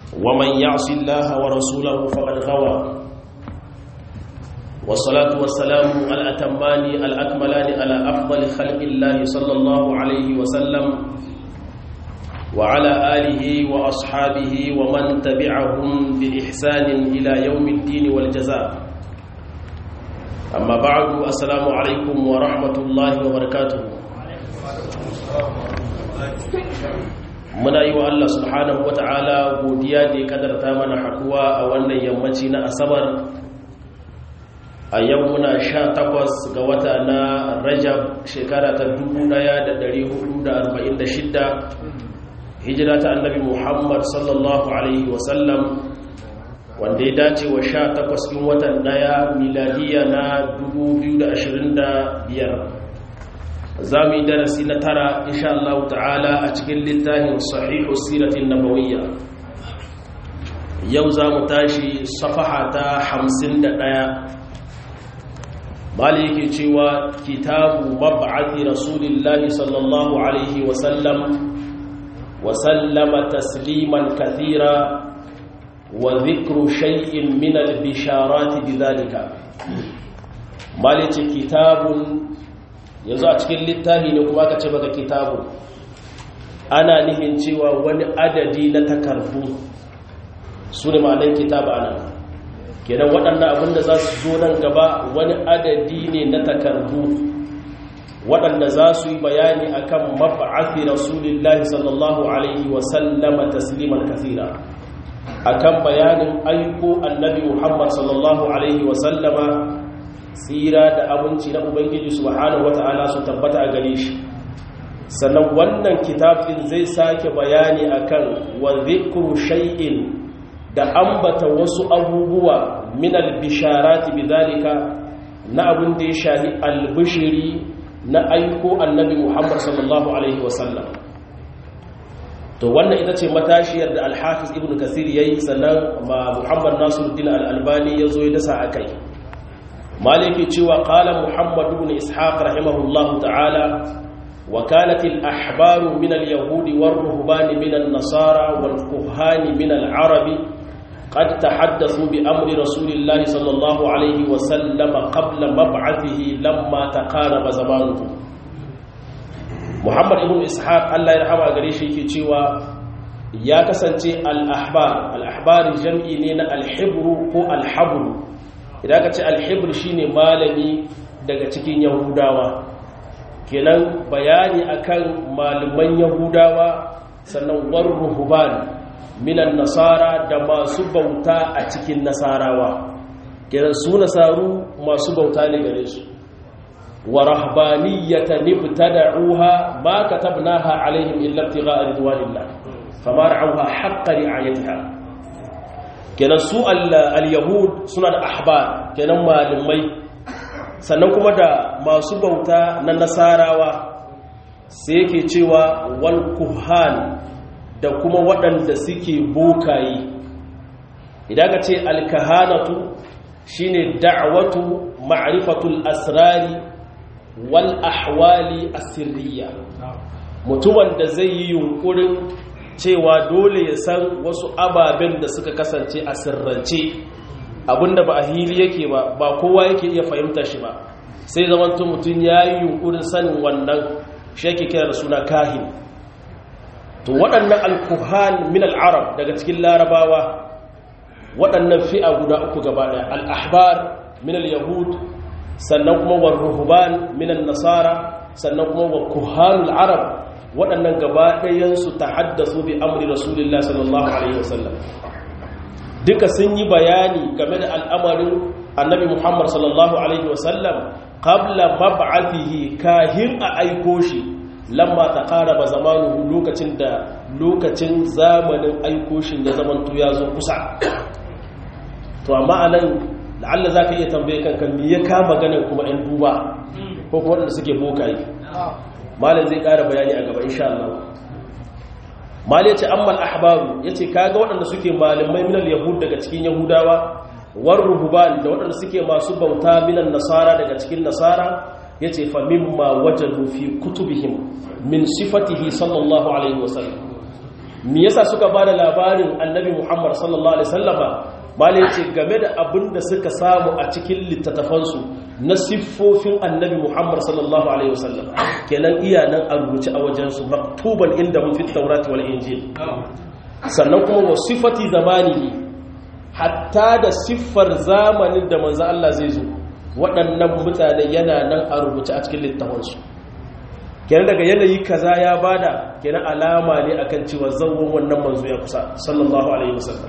ومن يعص الله ورسوله فقد غوى والصلاة والسلام الأتمان الأكملان على أفضل خلق الله صلى الله عليه وسلم وعلى آله وأصحابه ومن تبعهم بإحسان إلى يوم الدين والجزاء أما بعد السلام عليكم ورحمة الله وبركاته muna yi wa Allah subhanahu wa ta'ala godiya da ya kadarta mana haɗuwa a wannan yammaci na asabar a yau muna sha takwas ga wata na rajab shekara ta 1446 hijira ta annabi muhammad sallallahu alaihi wasallam wanda ya dace wa sha takwas ɗin watan ɗaya miladiya na 2025 za mu yi darasi na tara insha Allah ta'ala a cikin littafin sahihu siratin nabawiyya yau za mu tashi safaha ta hamsin da ɗaya mali yake cewa kitabu mab'athi rasulillahi sallallahu alaihi wasallam wasallama tasliman kathira wa dhikru shay'in min al-bisharati bidhalika mali ce kitabun yanzu a cikin littafi ne kuma aka ce maka kitabu ana nihin cewa wani adadi na takardu su ne ma'anar kitabu ana kenan waɗannan abinda za su zo nan gaba wani adadi ne na takardu waɗanda za su yi bayani akan mab'athi rasulillahi sallallahu alaihi wasallama tasliman kasira akan bayanin aiko annabi muhammad sallallahu alaihi wasallama tsira da abinci na ubangiji subhanahu wata'ala su tabbata a gare shi sannan wannan kitabin zai sake bayani akan wa dhikru shay'in da ambata wasu abubuwa min albisharati bidalika na abin da ya shahi albishiri na aiko annabi Muhammad sallallahu alaihi wasallam to wannan ita ce matashiyar da al-Hafiz Ibn Kathir yayi sannan ma Muhammad Nasiruddin al-Albani yazo ya dasa akai maliki cewa qala muhammad ibn ishaq rahimahullah ta'ala wa kanat al ahbar min al yahudi war ruhban min al nasara wal kuhan min al arabi قد تحدثوا بأمر رسول الله صلى الله عليه وسلم قبل مبعثه لما تقارب زمانه محمد ابن إسحاق الله يرحمه غريش yake cewa ya kasance al-ahbar al-ahbar jam'i ne na al-hibru ko al-habru idan ka ce alhibir shine malami daga cikin yahudawa kenan bayani akan malaman yahudawa sannan war ruhuban minan nasara da masu bauta a cikin nasarawa kenan su nasaru masu bauta ne gare su wa rahbaniyatan ibtada'uha ma katabnaha alaihim illa ibtigha'a ridwanillah fama ra'awha haqqa ri'ayatiha kenan su al-yahud suna da ahbar kenan malamai sannan kuma da masu bauta na nasarawa sai yake cewa wal kuhan da kuma waɗanda suke bokaye idan ka ce al-kahanatu shine da'watu ma'rifatul asrari wal ahwali asirriya mutumin da zai yi yunkurin cewa dole ya san wasu ababen da suka kasance a sirrance abinda ba a hili yake ba ba kowa yake iya fahimta shi ba sai zamanto mutum ya yi yunkurin sanin wannan shi yake kira da suna kahin to waɗannan alkuhan min al'arab daga cikin larabawa waɗannan fi'a guda uku gaba ɗaya al'ahbar min al-yahud sannan kuma wa ruhuban min nasara sannan kuma wa kuhanul arab waɗannan gaba ɗayansu ta haddasu bi amri rasulullah sallallahu alaihi wasallam duka sun yi bayani game da al'amarin annabi muhammad sallallahu alaihi wasallam qabla mab'athihi kahin a aiko shi lamma ta qaraba zamanuhu lokacin da lokacin zamanin aiko shi ya zamanto ya zo kusa to amma anan la'alla zaka iya tambaye kanka me ya kama ganin kuma ɗan duba ko kuma waɗanda suke bokaye malam zai ƙara bayani a gaba insha Allah mal yace amma al-ahbaru yace kaga waɗanda suke malamai minal yahud daga cikin yahudawa war ruhban da waɗanda suke masu bauta minan nasara daga cikin nasara yace fa mimma wajadu fi kutubihim min sifatihi sallallahu alaihi wasallam me yasa suka bada labarin annabi Muhammad sallallahu alaihi wasallama mala yace game da abin da suka samu a cikin littattafansu na siffofin annabi Muhammad sallallahu alaihi wasallam kenan iyanan a rubuce a wajensu maktuban inda mun fi taurati wal injil sannan kuma wa sifati zamanihi hatta da siffar zamanin da manzo Allah zai zo waɗannan mutane yana nan a rubuce a cikin littafansu kenan daga yanayi kaza ya bada kenan alama ne akan cewa zawon wannan manzo ya kusa sallallahu alaihi wasallam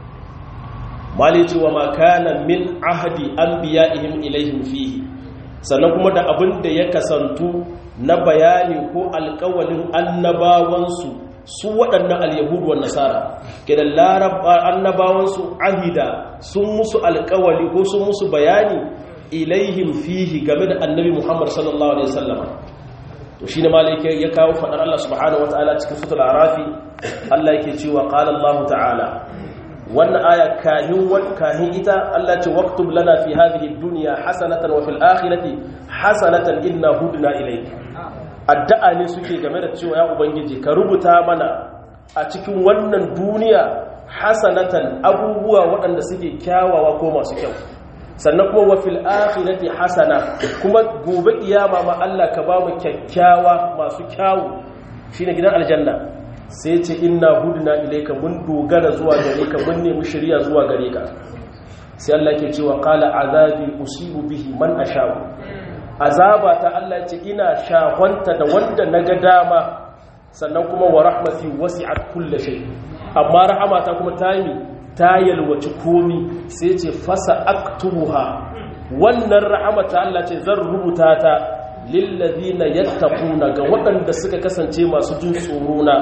malici wa makana min ahadi anbiya'ihim ilaihim fihi sannan kuma da abin da ya kasantu na bayani ko alƙawalin annabawansu su waɗannan alyahudu wa nasara kenan laraba annabawansu ahida sun musu alƙawali ko sun musu bayani ilaihim fihi game da annabi muhammad sallallahu alaihi wasallam to shi ne malai ya kawo faɗar Allah subhanahu wata'ala cikin sutul arafi Allah yake cewa qala Allah ta'ala wannan aya kahin kahin ita Allah ce waqtub lana fi hadhihi dunya hasanatan wa fil akhirati hasanatan inna hudna ilayk addu'a ne suke game da cewa ya ubangiji ka rubuta mana a cikin wannan duniya hasanatan abubuwa waɗanda suke kyawawa ko masu kyau sannan kuma wa fil akhirati hasana kuma gobe kiyama ma Allah ka ba mu kyakkyawa masu kyawu shine gidan aljanna sai ce inna hudna ilayka mun dogara zuwa gare ka mun nemi shari'a zuwa gare ka sai Allah ke cewa qala azabi usibu bihi man asha'u azaba ta Allah ce ina shahwanta da wanda naga dama sannan kuma wa rahmati wasi'at kulli shay amma rahama ta kuma tayi ta yalwaci komi sai ce fasa aktubuha wannan rahamata Allah ce zan rubuta ta lillazina yattaquna ga waɗanda suka kasance masu jin tsoro na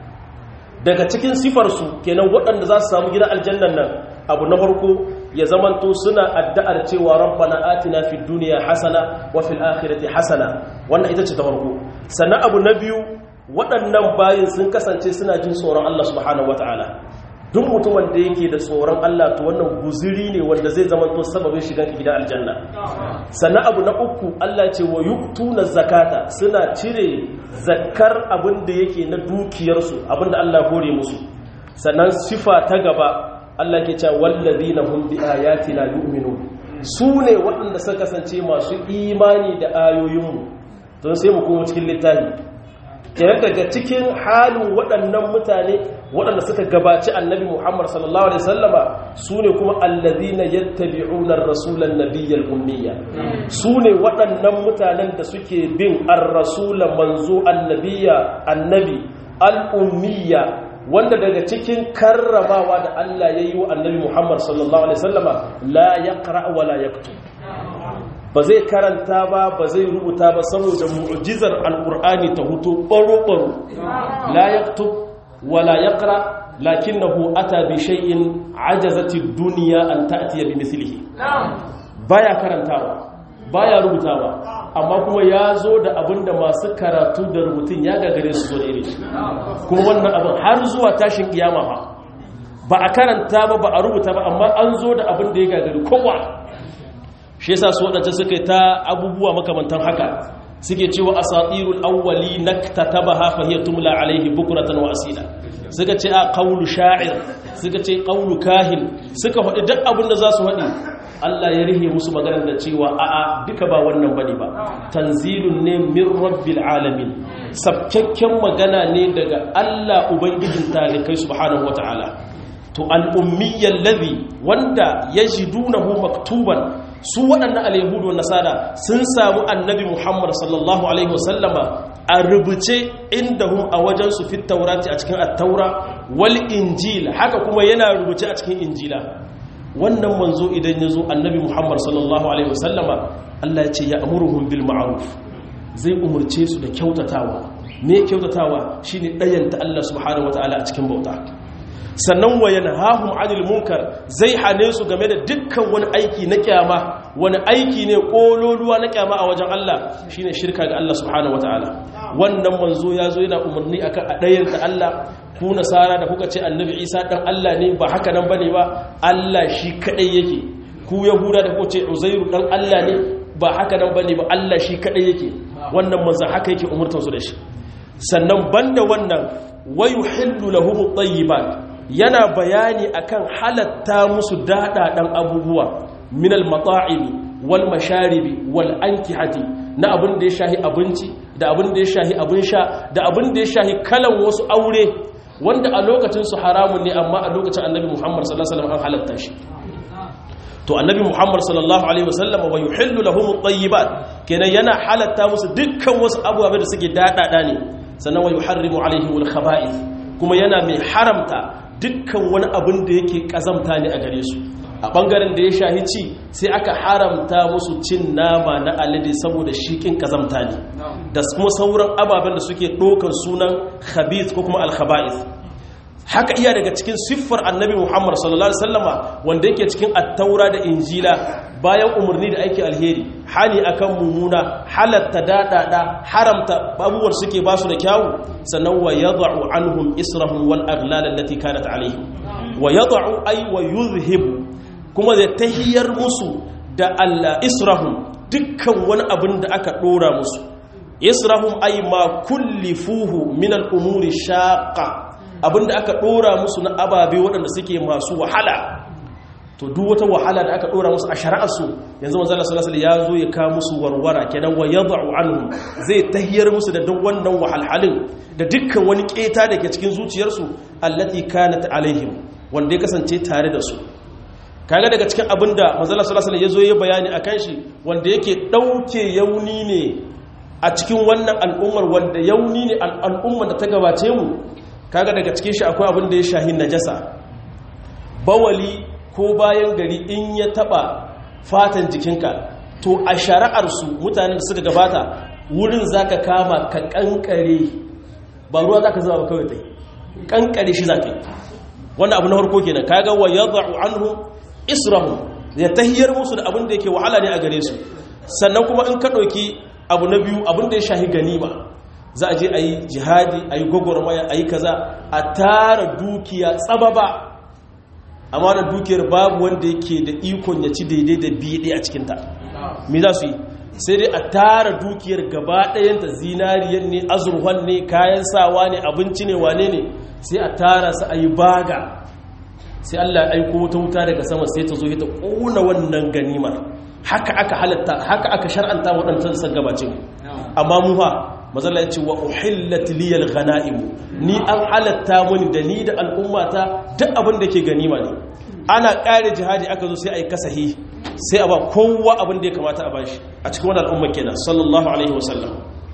daga cikin sifarsu kenan waɗanda za su samu gidan aljannan nan abu na farko ya zamanto suna addu'ar cewa rabbana atina fid dunya hasana wa fil akhirati hasana wannan ita ce ta farko sannan abu na biyu waɗannan bayin sun kasance suna jin tsoron Allah subhanahu wataala duk mutumin da yake da tsoron Allah to wannan guziri ne wanda zai zama to sababin shigan ka gidan aljanna sannan abu na uku Allah ce wa yuktuna zakata suna cire zakar abin da yake na dukiyarsu abin da Allah hore musu sannan sifa ta gaba Allah ke cewa wallazina hum bi ayatina yu'minun su ne waɗanda suka kasance masu imani da ayoyinmu don sai mu koma cikin littafi kenan daga cikin halin waɗannan mutane waɗanda suka gabaci annabi Muhammad sallallahu alaihi wasallama su ne kuma allazina yattabi'una ar-rasulan nabiyyal ummiya su ne waɗannan mutanen da suke bin ar-rasulan manzo annabiya annabi al-ummiya wanda daga cikin karramawa da Allah ya yi wa annabi Muhammad sallallahu alaihi wasallama la yaqra wa la yaktub ba zai karanta ba ba zai rubuta ba saboda mu'jizar alqur'ani ta hutu baro baro la yaktub wa la yaqra lakinnahu ata bi shay'in ajazati ad-dunya an ta'tiya bi mithlihi baya karantawa baya rubutawa amma kuma ya zo da abinda masu karatu da rubutun ya gagare su zo da irin kuma wannan abin har zuwa tashin kiyama ba ba a karanta ba ba a rubuta ba amma an zo da abin da ya gagari kowa shi yasa su waɗanda suka ta abubuwa makamantan haka suke cewa asatirul awwali naktatabaha fa hiya tumla alaihi bukratan wa asila suka ce a qawlu sha'ir suka ce qawlu kahin suka faɗi duk abin da za su faɗi Allah ya rihe musu maganar da cewa a'a duka ba wannan bane ba tanzilun ne min rabbil alamin sabkakken magana ne daga Allah ubangijin talikai subhanahu wataala to al-ummiyyal ladhi wanda yajidunahu maktuban su waɗannan al-yahudu wa nasara sun samu annabi Muhammad sallallahu alaihi wasallama a rubuce indahum a wajen su fit taurati a cikin at-taura wal injil haka kuma yana rubuce a cikin injila wannan manzo idan ya zo annabi muhammad sallallahu alaihi wasallama allah ya ce ya amuruhun bil ma'aruf zai umurce su da kyautatawa me kyautatawa shine ɗayanta allah subhanahu wataala a cikin bauta sannan wa yanhahum 'anil munkar zai hane su game da dukkan wani aiki na kyama wani aiki ne kololuwa na kyama a wajen Allah shine shirka ga Allah subhanahu wataala wannan manzo ya zo yana umarni akan a ɗayanta Allah ku nasara da kuka ce annabi Isa dan Allah ne ba haka nan bane ba Allah shi kadai yake ku yahuda da kuka ce Uzairu dan Allah ne ba haka nan bane ba Allah shi kadai yake wannan manzo haka yake umurtar su da shi sannan banda wannan wa yuhillu lahum at-tayyibat yana bayani akan halatta musu dadadan abubuwa min al-mata'imi wal masharibi wal ankihati na abin da ya shahi abinci da abin da ya shahi abin sha da abin da ya shahi kalan wasu aure wanda a lokacin su haramun ne amma a lokacin annabi Muhammad sallallahu alaihi wasallam an halatta shi to annabi Muhammad sallallahu alaihi wasallam wa yuhillu lahum at-tayyibat kenan yana halatta musu dukkan wasu abubuwa da suke dadada ne sannan wa yuharrimu alaihim al-khaba'ith kuma yana mai haramta dukkan wani abin da yake kazamta ne a gare su a ɓangaren da ya shahi ci sai aka haramta musu cin nama na alade saboda shikin kazamta ne da kuma sauran ababen da suke ɗaukar sunan khabith ko kuma alkhaba'ith haka iya daga cikin siffar annabi muhammad sallallahu alaihi wasallama wanda yake cikin attaura da injila bayan umarni da aiki alheri hani akan mummuna halatta daɗaɗa haramta abubuwar suke ba su da kyawu sannan wa yad'u anhum israhum wal aghlal allati kanat alaihim wa yad'u ay wa yuzhibu kuma zai tahiyar musu da Allah israhum dukkan wani abin da aka dora musu israhum ay ma kullifuhu min al-umuri shaqqa abinda aka dora musu na ababe waɗanda suke masu wahala to duk wata wahala da aka dora musu a shari'ar su yanzu manzo Allah sallallahu alaihi wasallam ya zo ya ka musu warwara kenan wa yad'u anhum zai tahiyar musu da duk wannan wahalhalin da dukkan wani keta da ke cikin zuciyarsu allati kanat alaihim wanda ya kasance tare da su kaga daga cikin abinda manzala sallallahu alaihi wasallam yazo ya bayani akan shi wanda yake dauke yauni ne a cikin wannan al'ummar wanda yauni ne al'ummar da ta gabace mu kaga daga cikin shi akwai abin da ya shahi najasa bawali ko bayan gari in ya taba fatan jikinka to a shari'ar su mutanen da suka gabata wurin zaka kama ka kankare ba ruwa zaka zuba ba kawai tai kankare shi zaka yi wannan abu na farko kenan kaga wa yad'u anhum israhum ya tahiyar musu da abin da yake wahala ne a gare su sannan kuma in ka ɗauki abu na biyu abin da ya shahi ganima za a je a yi jihadi a yi gwagwarmaya a yi kaza a tara dukiya tsababa amma da dukiyar babu wanda yake da ikon ya ci daidai da biye a cikinta me za su yi sai dai a tara dukiyar gaba ɗayanta zinariyar ne azurwan ne kayan sawa ne abinci ne wane ne sai a tara su a yi baga sai Allah ya aiko wata wuta daga sama sai ta zo ta ƙona wannan ganimar haka aka halatta haka aka shar'anta waɗancan san gabacin amma mu fa mazalla ya ce wa uhillat liyal ghanaim ni an halatta muni da ni da al'ummata duk abin da ke ganima ne ana ƙare jihadi aka zo sai a yi kasahi sai a ba kowa abin da ya kamata a bashi a cikin wannan al'umma kenan sallallahu alaihi wasallam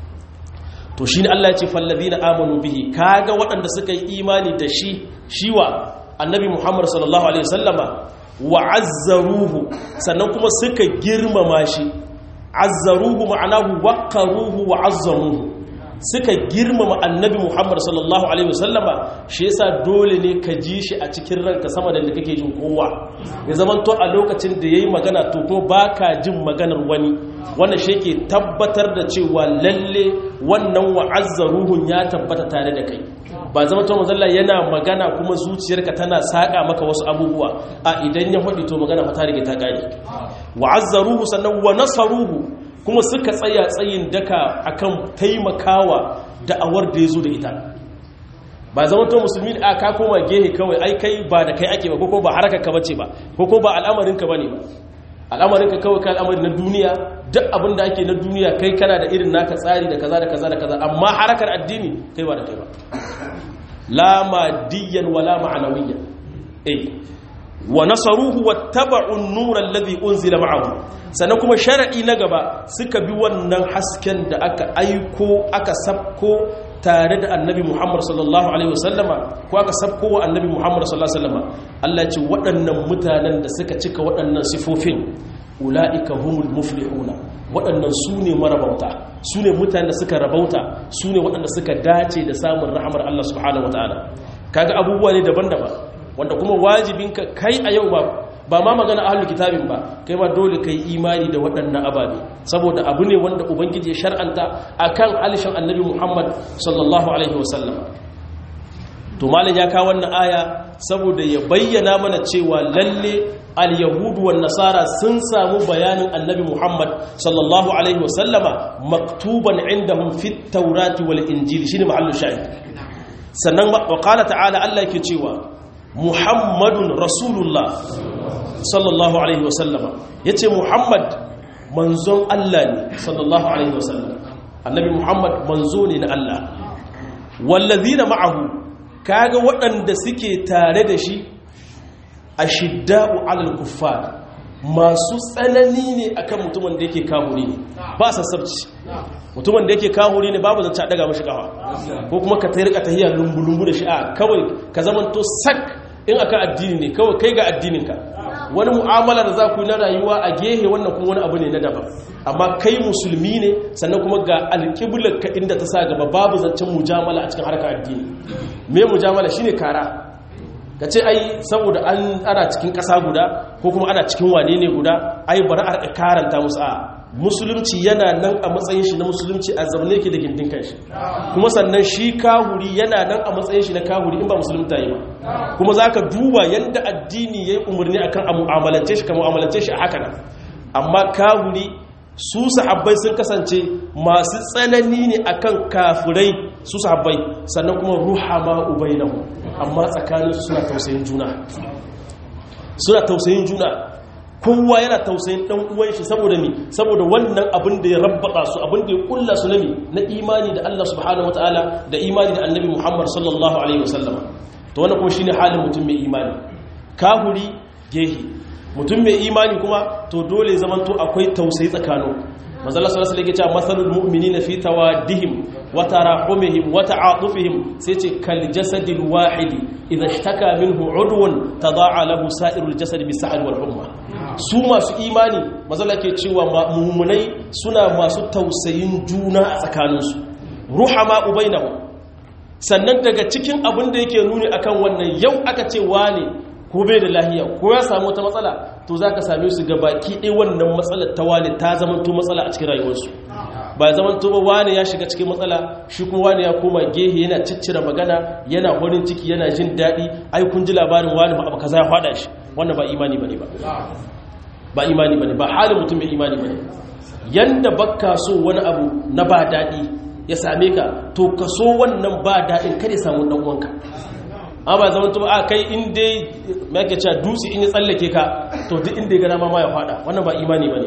to shine Allah ya ce fallazina amanu bihi kaga waɗanda suka yi imani da shi shiwa annabi Muhammad sallallahu alaihi wasallama wa azzaruhu sannan kuma suka girmama shi azzaruhu ma'anahu waqaruhu wa azzamuhu suka girmama annabi Muhammad sallallahu alaihi wasallama shi yasa dole ne ka ji shi a cikin ranka sama da kake jin kowa ya zaman to a lokacin da yayi magana to ko baka jin maganar wani wannan shi yake tabbatar da cewa lalle wannan wa'azzaruhun ya tabbata tare da kai ba zama to manzalla yana magana kuma zuciyarka tana saka maka wasu abubuwa a idan ya faɗi to magana fa ta rige ta gane wa'azzaruhu sannan wa nasaruhu kuma suka tsaya tsayin daka akan taimakawa da'awar da ya zo da ita ba zama to musulmi a ka koma gehe kawai ai kai ba da kai ake ba ko ba harakar ka bace ba ko ba al'amarin ka bane ba al'amarin ka kawai ka al'amari na duniya duk abin da ake na duniya kai kana da irin naka tsari da kaza da kaza da kaza amma harakar addini kai ba da kai ba la madiyan wala ma'anawiyyan eh wa nasaruhu wattaba'u an-nur alladhi unzila ma'ahu sannan kuma shar'i na gaba suka bi wannan hasken da aka aiko aka sabko tare da annabi Muhammad sallallahu alaihi wasallama ko aka sabko wa annabi Muhammad sallallahu alaihi wasallama Allah ce waɗannan mutanen da suka cika waɗannan sifofin ula'ika humul muflihuna waɗannan su ne marabauta su ne mutanen da suka rabauta su ne waɗanda suka dace da samun rahamar Allah subhanahu wataala kaga abubuwa ne daban-daban wanda kuma wajibinka kai a yau ba ba ma magana ahlul kitabin ba kai ma dole kai imani da waɗannan ababe saboda abu ne wanda ubangiji ya shar'anta akan alishin annabi Muhammad sallallahu alaihi wasallam to malam ya kawo wannan aya saboda ya bayyana mana cewa lalle al-yahudu wan nasara sun samu bayanin annabi Muhammad sallallahu alaihi wasallama maktuban indahum fit tawrati wal injili shine mahallu shahid sannan wa qala ta'ala Allah yake cewa muhammadun rasulullah sallallahu alaihi wasallama yace muhammad manzon Allah ne sallallahu alaihi wasallam annabi muhammad manzo ne na Allah wallazina ma'ahu kaga waɗanda suke tare da shi ashidda'u 'alal kuffar masu tsanani ne akan mutumin da yake kahuri ne ba sassabci mutumin da yake kahuri ne babu zance a daga mashi kafa ko kuma ka ta rika tahiya lumbu-lumbu da shi a kawai ka zamanto sak in aka addini ne kawai kai ga addininka wani mu'amala da za ku yi na rayuwa a gehe wannan kuma wani abu ne na daban amma kai musulmi ne sannan kuma ga alƙiblar ka inda ta sa gaba babu zancen mujamala a cikin harkar addini me mujamala shine kara ka ce ai saboda ana cikin ƙasa guda ko kuma ana cikin wane ne guda ai bari a karanta musu a musulunci yana nan a matsayin shi na musulunci a zaune ke da gindin kanshi kuma sannan shi kahuri yana nan a matsayin shi na kahuri in ba musulunta yi ba kuma za ka duba yadda addini ya yi umarni a kan a mu'amalance shi ka mu'amalance shi a haka nan amma kahuri su sahabbai sun kasance masu tsanani ne akan kafirai su sahabbai sannan kuma ruhama ubainahu amma tsakaninsu suna tausayin juna suna tausayin juna kowa yana tausayin dan uwan shi saboda ni saboda wannan abin da ya rabbata su abin da ya kulla su nami na imani da Allah subhanahu wataala da imani da Annabi Muhammad sallallahu alaihi wasallam to wannan kuma shine halin mutum mai imani kahuri gehi mutum mai imani kuma to dole zaman to akwai tausayi tsakanin manzo Allah sallallahu alaihi wasallam yake cewa masalul mu'minina fi tawaddihim wa tarahumihim wa ta'atufihim sai ce kal jasadil wahidi idha ishtaka minhu udwun tadaa lahu sa'irul jasad bi sa'al wal humma su masu imani mazala ke cewa mummunai suna masu tausayin juna a tsakaninsu ruhama ubainahu sannan daga cikin abin da yake nuni akan wannan yau aka ce wane ko bai da lahiya ko ya samu wata matsala to za ka same su baki ɗaya wannan matsalar ta wane ta zamanto matsala a cikin rayuwarsu ba ya zamanto ba wane ya shiga cikin matsala shi kuma wane ya koma gehe yana ciccira magana yana horin ciki yana jin daɗi ai kun ji labarin wane ba abu kaza ya faɗa shi wannan ba imani bane ba ba imani bane ba halin mutum mai imani bane yanda bakka so wani abu na ba daɗi ya same ka to ka so wannan ba daɗin kada ya samu ɗan uwanka amma zama to a kai in dai mai ke cewa dutse in ya tsallake ka to duk inda ya gana ma ya fada wannan ba imani bane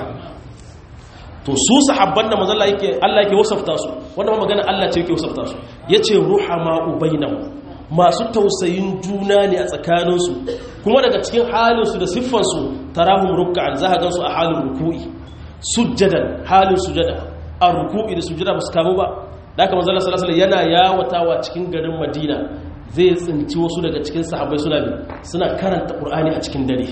to su sahabban da manzo Allah yake Allah yake wasafta su wannan magana Allah ce yake wasafta su yace ruhama ubainahum masu tausayin juna ne a tsakaninsu kuma daga cikin halinsu da siffansu tarahum ruk'an za ka gansu a halin ruku'i sujjadan halin sujada a ruku'i da sujada ba su kamu ba da aka manzala salasala yana yawatawa cikin garin madina zai tsinci wasu daga cikin sahabbai suna bi suna karanta ƙur'ani a cikin dare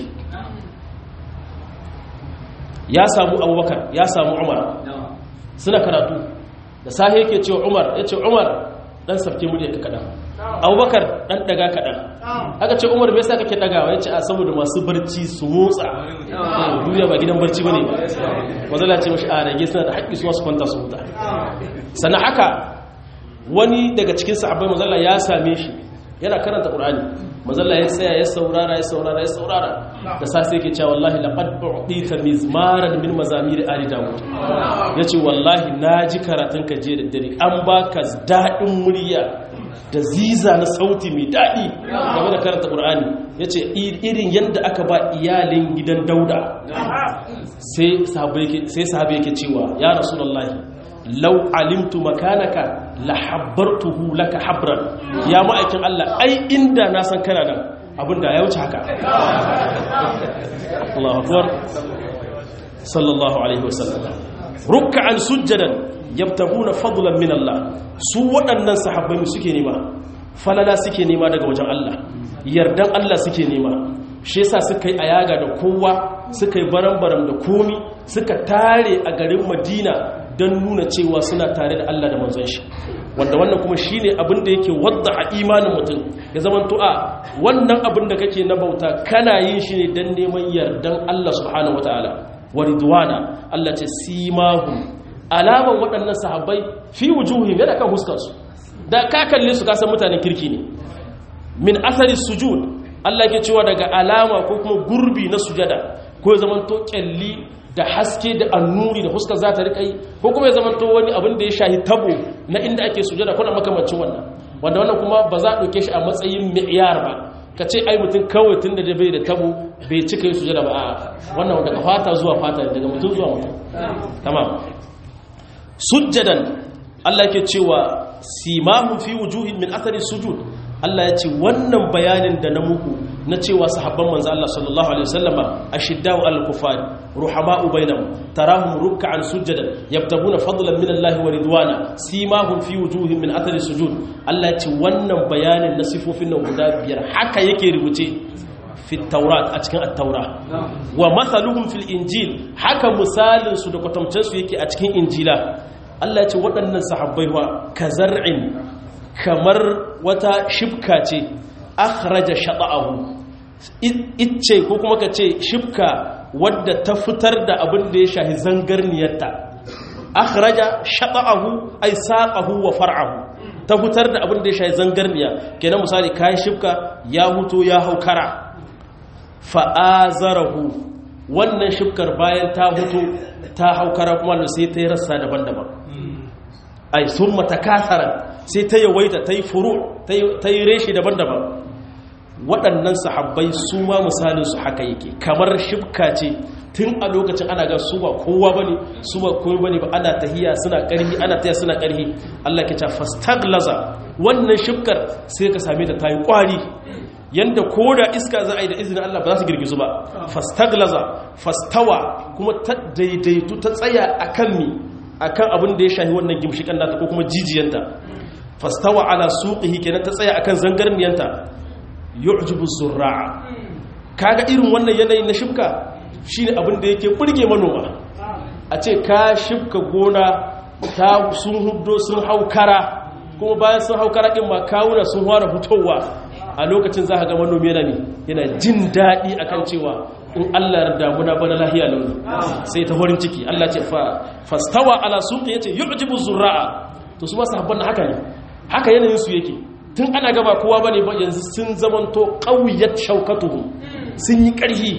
ya samu abubakar ya samu umar suna karatu da sahi yake cewa umar ya ce umar dan sarki murya ka kaɗan abubakar dan daga kaɗan aka ce umar bai sa kake dagawa ya ce a saboda masu barci su motsa duniya ba gidan barci bane ba wazala ce mashi a rage suna da haƙƙi su wasu kwanta su huta sannan haka wani daga cikin sahabbai mazalla ya same shi yana karanta qur'ani mazalla ya tsaya ya saurara ya saurara ya saurara da sase yake cewa wallahi laqad u'tita mizmaran min mazamir ali dawud yace wallahi naji karatun ka je da dare an baka dadin murya da ziza na sauti mai daɗi game da karanta ƙur'ani ya ce irin yadda aka ba iyalin gidan dauda sai sahabai yake cewa ya rasu lallahi lau alimtu makanaka la habbartuhu laka habran ya ma'aikin Allah ai inda na san kana nan abinda ya wuce haka Allah akbar sallallahu alaihi wasallam ruk'an sujjadan yabtaguna fadlan min Allah su waɗannan sahabbai suke nema falala suke nema daga wajen Allah yardan Allah suke nema shi yasa suka yi ayaga da kowa suka yi baram-baram da komi suka tare a garin Madina don nuna cewa suna tare da Allah da manzon shi wanda wannan kuma shine abin da yake wadda a imanin mutum ya zaman tu'a wannan abin da kake na bauta kana yin shi ne don neman yardan Allah subhanahu wataala wa ridwana Allah ce simahum alaman waɗannan sahabbai fi wujuhim yana kan huskarsu da ka kalle su kasan mutanen kirki ne min asari sujud Allah ke cewa daga alama ko kuma gurbi na sujada ko ya zama to kyalli da haske da annuri da huskar za ta riƙa yi ko kuma ya zama to wani abin da ya shahi tabo na inda ake sujada kuna makamancin wannan wanda wannan kuma ba za a ɗauke shi a matsayin mi'yar ba ka ce ai mutum kawai tun da bai da tabo bai cika yi sujada ba a wannan daga fata zuwa fata daga mutum zuwa mutum tamam sujjadan Allah yake cewa simahum fi wujuhin min athari sujud Allah ya ce wannan bayanin da na muku na cewa sahabban manzo Allah sallallahu alaihi wasallama ashiddau al-kufar ruhama'u bainahum tarahum ruk'an sujadan yabtaguna fadlan min Allah wa ridwana simahum fi wujuhihim min athari sujud Allah ya ce wannan bayanin na sifofin nan guda biyar haka yake rubuce fi taurat a cikin at-taura wa mathaluhum fil injil haka misalin su da kwatamcin su yake a cikin injila Allah ya ce waɗannan sahabbai wa kazar'in kamar wata shibka ce akhraja shata'ahu icce ko kuma ka ce shibka wadda ta fitar da abin da ya shahi zangarniyarta akhraja shata'ahu ay saqahu wa far'ahu ta fitar da abin da ya shahi zangarniya kenan misali kayan shibka ya huto ya haukara fa'azarahu wannan shibkar bayan ta huto ta haukara kuma sai ta yi rassa daban-daban ai sun mata kasaran sai ta yawaita ta yi furu ta yi reshi daban-daban waɗannan sahabbai su ma misalinsu haka yake kamar shibka ce tun a lokacin ana ga su ba kowa ba ne su ba kowa ba ne ba ana tahiya suna ƙarhi ana tahiya suna ƙarhi Allah ke ce fastaglaza wannan shibkar sai ka same ta ta yi ƙwari yanda ko da iska za a yi da izinin Allah ba za su girgizu ba fastaglaza fastawa kuma ta daidaitu ta tsaya akan mi akan abin da ya shahi wannan gimshikan nata ko kuma jijiyanta fastawa ala suqihi kenan ta tsaya akan zangarniyanta yu'jibu zurra'a kaga irin wannan yanayin na shibka shine abin da yake burge manoma a ce ka shibka gona ta sun huddo sun haukara kuma bayan sun haukara din ma kawuna sun fara fitowa a lokacin za ka ga manomi yana ne yana jin daɗi akan cewa in Allah ya damuna bana lahiya launi sai ta horin ciki Allah ce fastawa ala suqi yace yu'jibu zurra'a to su ba sahabban haka ne haka yanayin su yake tun ana gaba kowa bane ba yanzu sun zamanto qawiyat shaukatuhu sun yi ƙarhi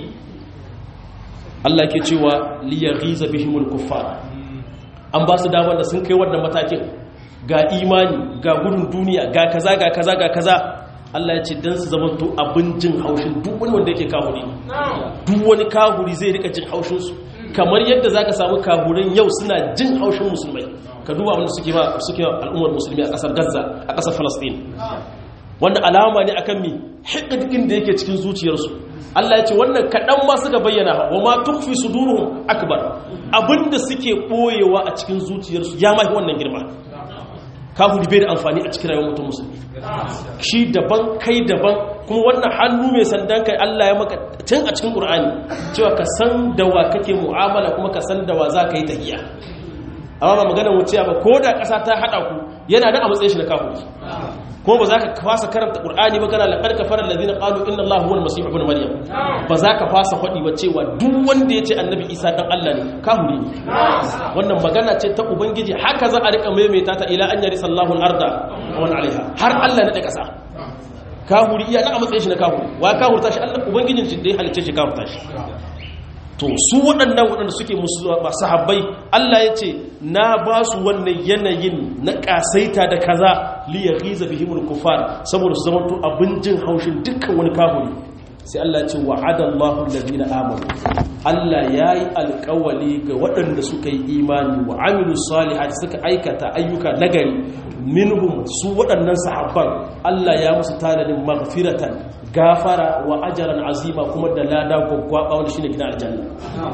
Allah ke cewa li yaghiza bihimul kuffar an ba su damar da sun kai wannan matakin ga imani ga gudun duniya ga kaza ga kaza ga kaza Allah ya ce dan su zamanto abin jin haushin duk wani wanda yake kahuri duk wani kahuri zai rika jin haushin su kamar yadda zaka samu kahuran yau suna jin haushin musulmai ka duba abin da suke ba suke al'ummar musulmi a kasar Gaza a kasar Palestine wanda alama ne akan mi hikidin da yake cikin zuciyarsu Allah ya ce wannan kaɗan ma suka bayyana wa ma tukfi suduruhum akbar abinda suke ɓoyewa a cikin zuciyarsu ya mafi wannan girma kafiri bai da amfani a cikin rayuwar mutum musulmi shi daban kai daban kuma wannan hannu mai sandan kai Allah ya maka tun a cikin Qur'ani cewa ka san da wa kake mu'amala kuma ka san da wa za ka yi tahiyya amma ba magana wuce ba ko da ƙasa ta haɗa ku yana da a matsayin shi na kafiri kuma ba za ka fasa karanta ƙur'ani ba kana laƙar ka fara lalzina ƙalu inna Allah huwa al-masih ibn maryam ba za ka fasa faɗi ba cewa duk wanda ya ce annabi isa dan Allah ne kahuri ne wannan magana ce ta ubangiji haka za a rika maimaita ta ila an yari sallahu al-arda wa man alaiha har Allah na da ƙasa kahuri iya na a matsayin shi na kahuri wa kahurta shi Allah ubangijin shi da ya halicce shi kahurta shi to su waɗannan waɗanda suke masu habbai Allah ya ce na ba su wannan yanayin na ƙasaita da kaza liya riza bihimul kufar saboda su zamanto abin jin haushin dukkan wani kafiri sai Allah ya ce wa'adallahu allazina amanu Allah yayi alƙawali ga waɗanda suka yi imani wa amilu salihati suka aikata ayyuka nagari minhum su waɗannan sahabban Allah ya musu tanadin maghfiratan gafara wa ajaran azima kuma da lada gwaggwaba wanda shine gidan aljanna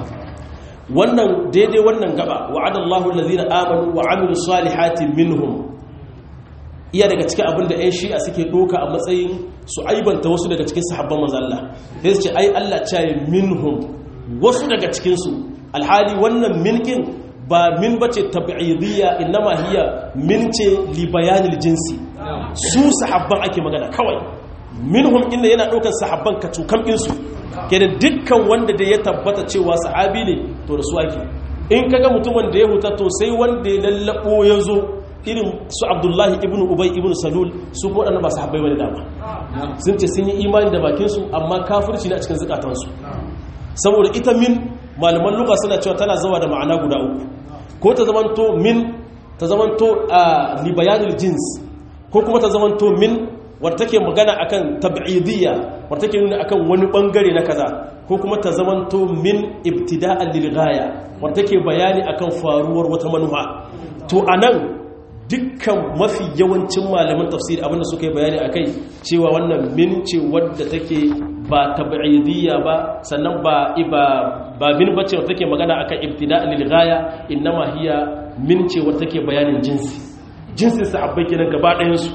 wannan daidai wannan gaba wa'adallahu allazina amanu wa amilu salihati minhum iya daga cikin abin da ƴan shi'a suke doka a matsayin su aibanta wasu daga cikin sahabban manzo Allah sai su ce ai Allah ya minhum wasu daga cikin su alhali wannan minkin ba min bace tab'idiyya inma hiya min ce li bayanil jinsi su sahabban ake magana kawai minhum inda yana ɗaukar sahabban kacukan ɗinsu ke da dukkan wanda da ya tabbata cewa sahabi ne to da su ake in kaga mutumin da ya huta to sai wanda ya lallabo ya zo irin su abdullahi ibn ubay ibn salul su ko waɗanda ba sahabbai wani dama sun ce sun yi imani da bakinsu amma kafirci ne a cikin zukatansu saboda ita min malaman luka suna cewa tana zawa da ma'ana guda uku ko ta zamanto min ta zamanto a libayanul jins ko kuma ta zamanto min wadda take magana akan tab'idiyya wadda take nuna akan wani bangare na kaza ko kuma ta zamanto min ibtida'an lil ghaya wadda take bayani akan faruwar wata manufa to anan dukkan mafi yawancin malaman tafsiri abinda suka yi bayani akai cewa wannan min ce wadda take ba tab'idiyya ba sannan ba iba ba min bace wadda take magana akan ibtida'an lil ghaya innama hiya min ce wadda take bayanin jinsi jinsin sahabbai kenan gaba ɗayan su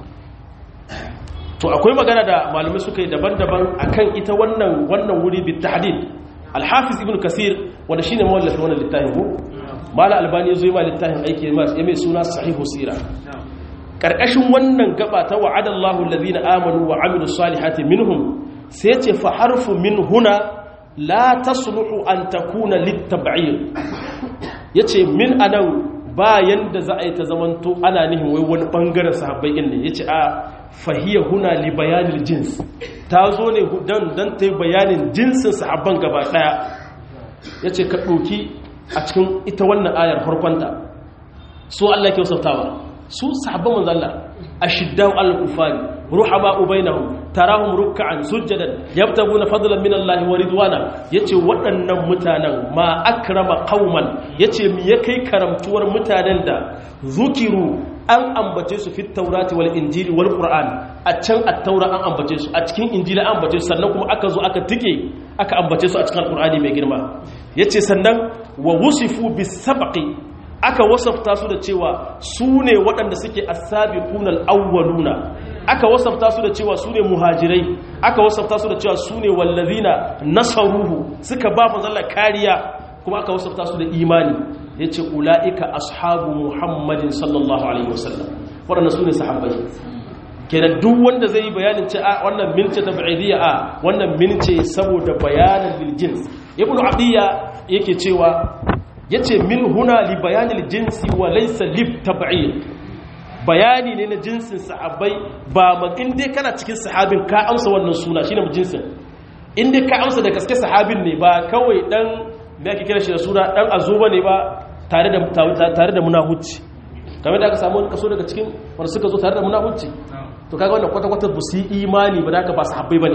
to akwai magana da malamai suka yi daban-daban akan ita wannan wannan wuri bi tahdid al-hafiz ibn kasir wanda shine mawallafi wannan littafin ko mala albani yazo yi ma littafin aiki ya mai suna sahihu sira karkashin wannan gaba ta wa'ada Allahu alladhina amanu wa amilus salihati minhum sai ce fa harfu min huna la tasluhu an takuna lit-tab'ir yace min anan bayan da za a yi ta zamanto ana nihin wai wani bangaren sahabbai ne yace a fahiya huna li bayanil jins ta zo ne dan dan ta yi bayanin jinsin sahabban gaba daya yace ka ɗauki a cikin ita wannan ayar farkonta su Allah ke wasautawa su sahabban manzo Allah ashiddau al-kufari ruhama bainahum tarahum ruk'an sujadan yabtaguna fadlan min Allah wa ridwana yace waɗannan mutanen ma akrama qauman yace mi ya kai karamtuwar mutanen da zukiru an ambace su fit taurati wal injili wal qur'an a can at-taura an ambace su a cikin injili an ambace su sannan kuma aka zo aka tike aka ambace su a cikin alqur'ani mai girma yace sannan wa wusifu bis sabqi aka wasafta su da cewa su ne waɗanda suke as-sabiquna al-awwaluna aka wasafta su da cewa su ne muhajirai aka wasafta su da cewa su ne wallazina nasaruhu suka ba manzon kariya kuma aka wasafta su da imani ya ce ula'ika ashabu muhammadin sallallahu alaihi wasallam waɗanda su ne sahabbai kenan duk wanda zai yi bayanin ce a wannan mince ta ba'idiyya a wannan mince saboda bayanin liljins ibn abdiyya yake cewa yace min huna li bayanil jinsi wa laysa lib tab'id bayani ne na jinsin sahabbai ba makin dai kana cikin sahabin ka amsa wannan suna shine jinsin in dai ka amsa da gaske sahabin ne ba kawai dan da ake kira shi da suna dan azuba ne ba tare da tare da munahuci kamar da aka samu wani kaso daga cikin wanda suka zo tare da munahuci to kaga wannan kwata kwata busi imani ba da aka ba sahabbai bane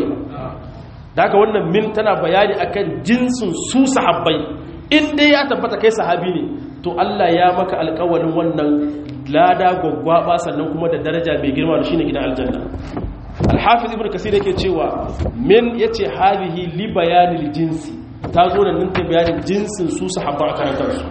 da haka wannan min tana bayani akan jinsin su sahabbai in dai ya tabbata kai sahabi ne to Allah ya maka alƙawarin wannan lada gwaggwaba sannan kuma da daraja mai girma da shine gidan aljanna al-hafiz ibnu kasir yake cewa min yace hadhihi li bayanil jinsi ta zo da ninta bayanin jinsin su sahabba a karantar su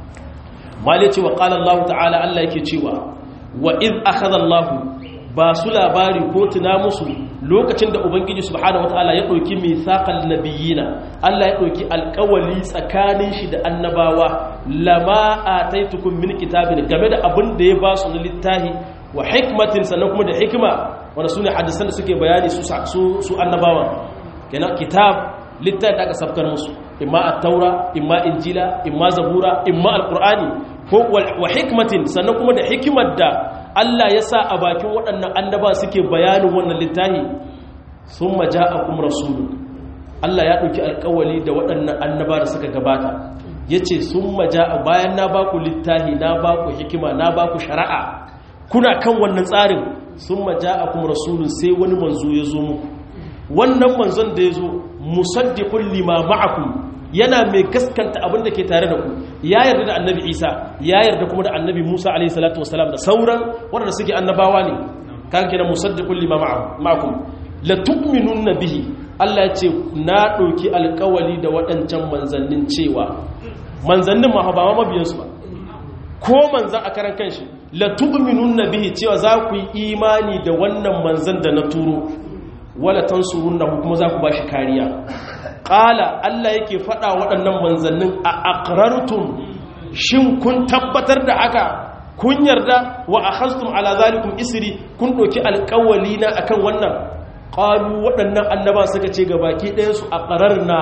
mali cewa qala Allah ta'ala Allah yake cewa wa id akhadha Allah ba su labari ko tuna musu lokacin da ubangiji subhanahu wataala ya dauki mithaqal nabiyina Allah ya dauki alƙawali tsakanin shi da annabawa lama ataitukum min kitabin game da abin da ya ba su na littahi wa hikmatin sannan kuma da hikima wanda sune hadisan da suke bayani su su annabawa kenan kitab littafi da aka sabkar musu imma at-taura imma injila imma zabura imma al-qur'ani ko wa hikmatin sannan kuma da hikimar da Allah ya sa a bakin waɗannan annaba suke bayanin wannan littafi summa ja'akum rasulun Allah ya ɗauki alƙawali da waɗannan annaba da suka gabata yace summa ja'a bayan na baku littafi na baku hikima na baku shari'a kuna kan wannan tsarin summa ja'akum rasulun sai wani manzo ya zo muku wannan manzon da ya zo musaddiqul lima ma'akum yana mai gaskanta abin da ke tare da ku ya yarda da annabi isa ya yarda kuma da annabi musa alaihi salatu wasalam da sauran waɗanda suke annabawa ne kan kenan musaddiqul lima ma'akum la tu'minunna bihi Allah ya ce na ɗauki alƙawali da waɗancan manzannin cewa manzannin ma ba mabiyansu ba ko manzan a karan kanshi la tu'minunna bihi cewa za ku yi imani da wannan manzan da na turo wala tansurunnahu kuma za ku bashi kariya qala Allah yake faɗa waɗannan manzannin a aqrartum shin kun tabbatar da haka kun yarda wa akhastum ala zalikum isri kun doki alƙawali na akan wannan qalu waɗannan annaba suka ce ga baki ɗayan su aqrarna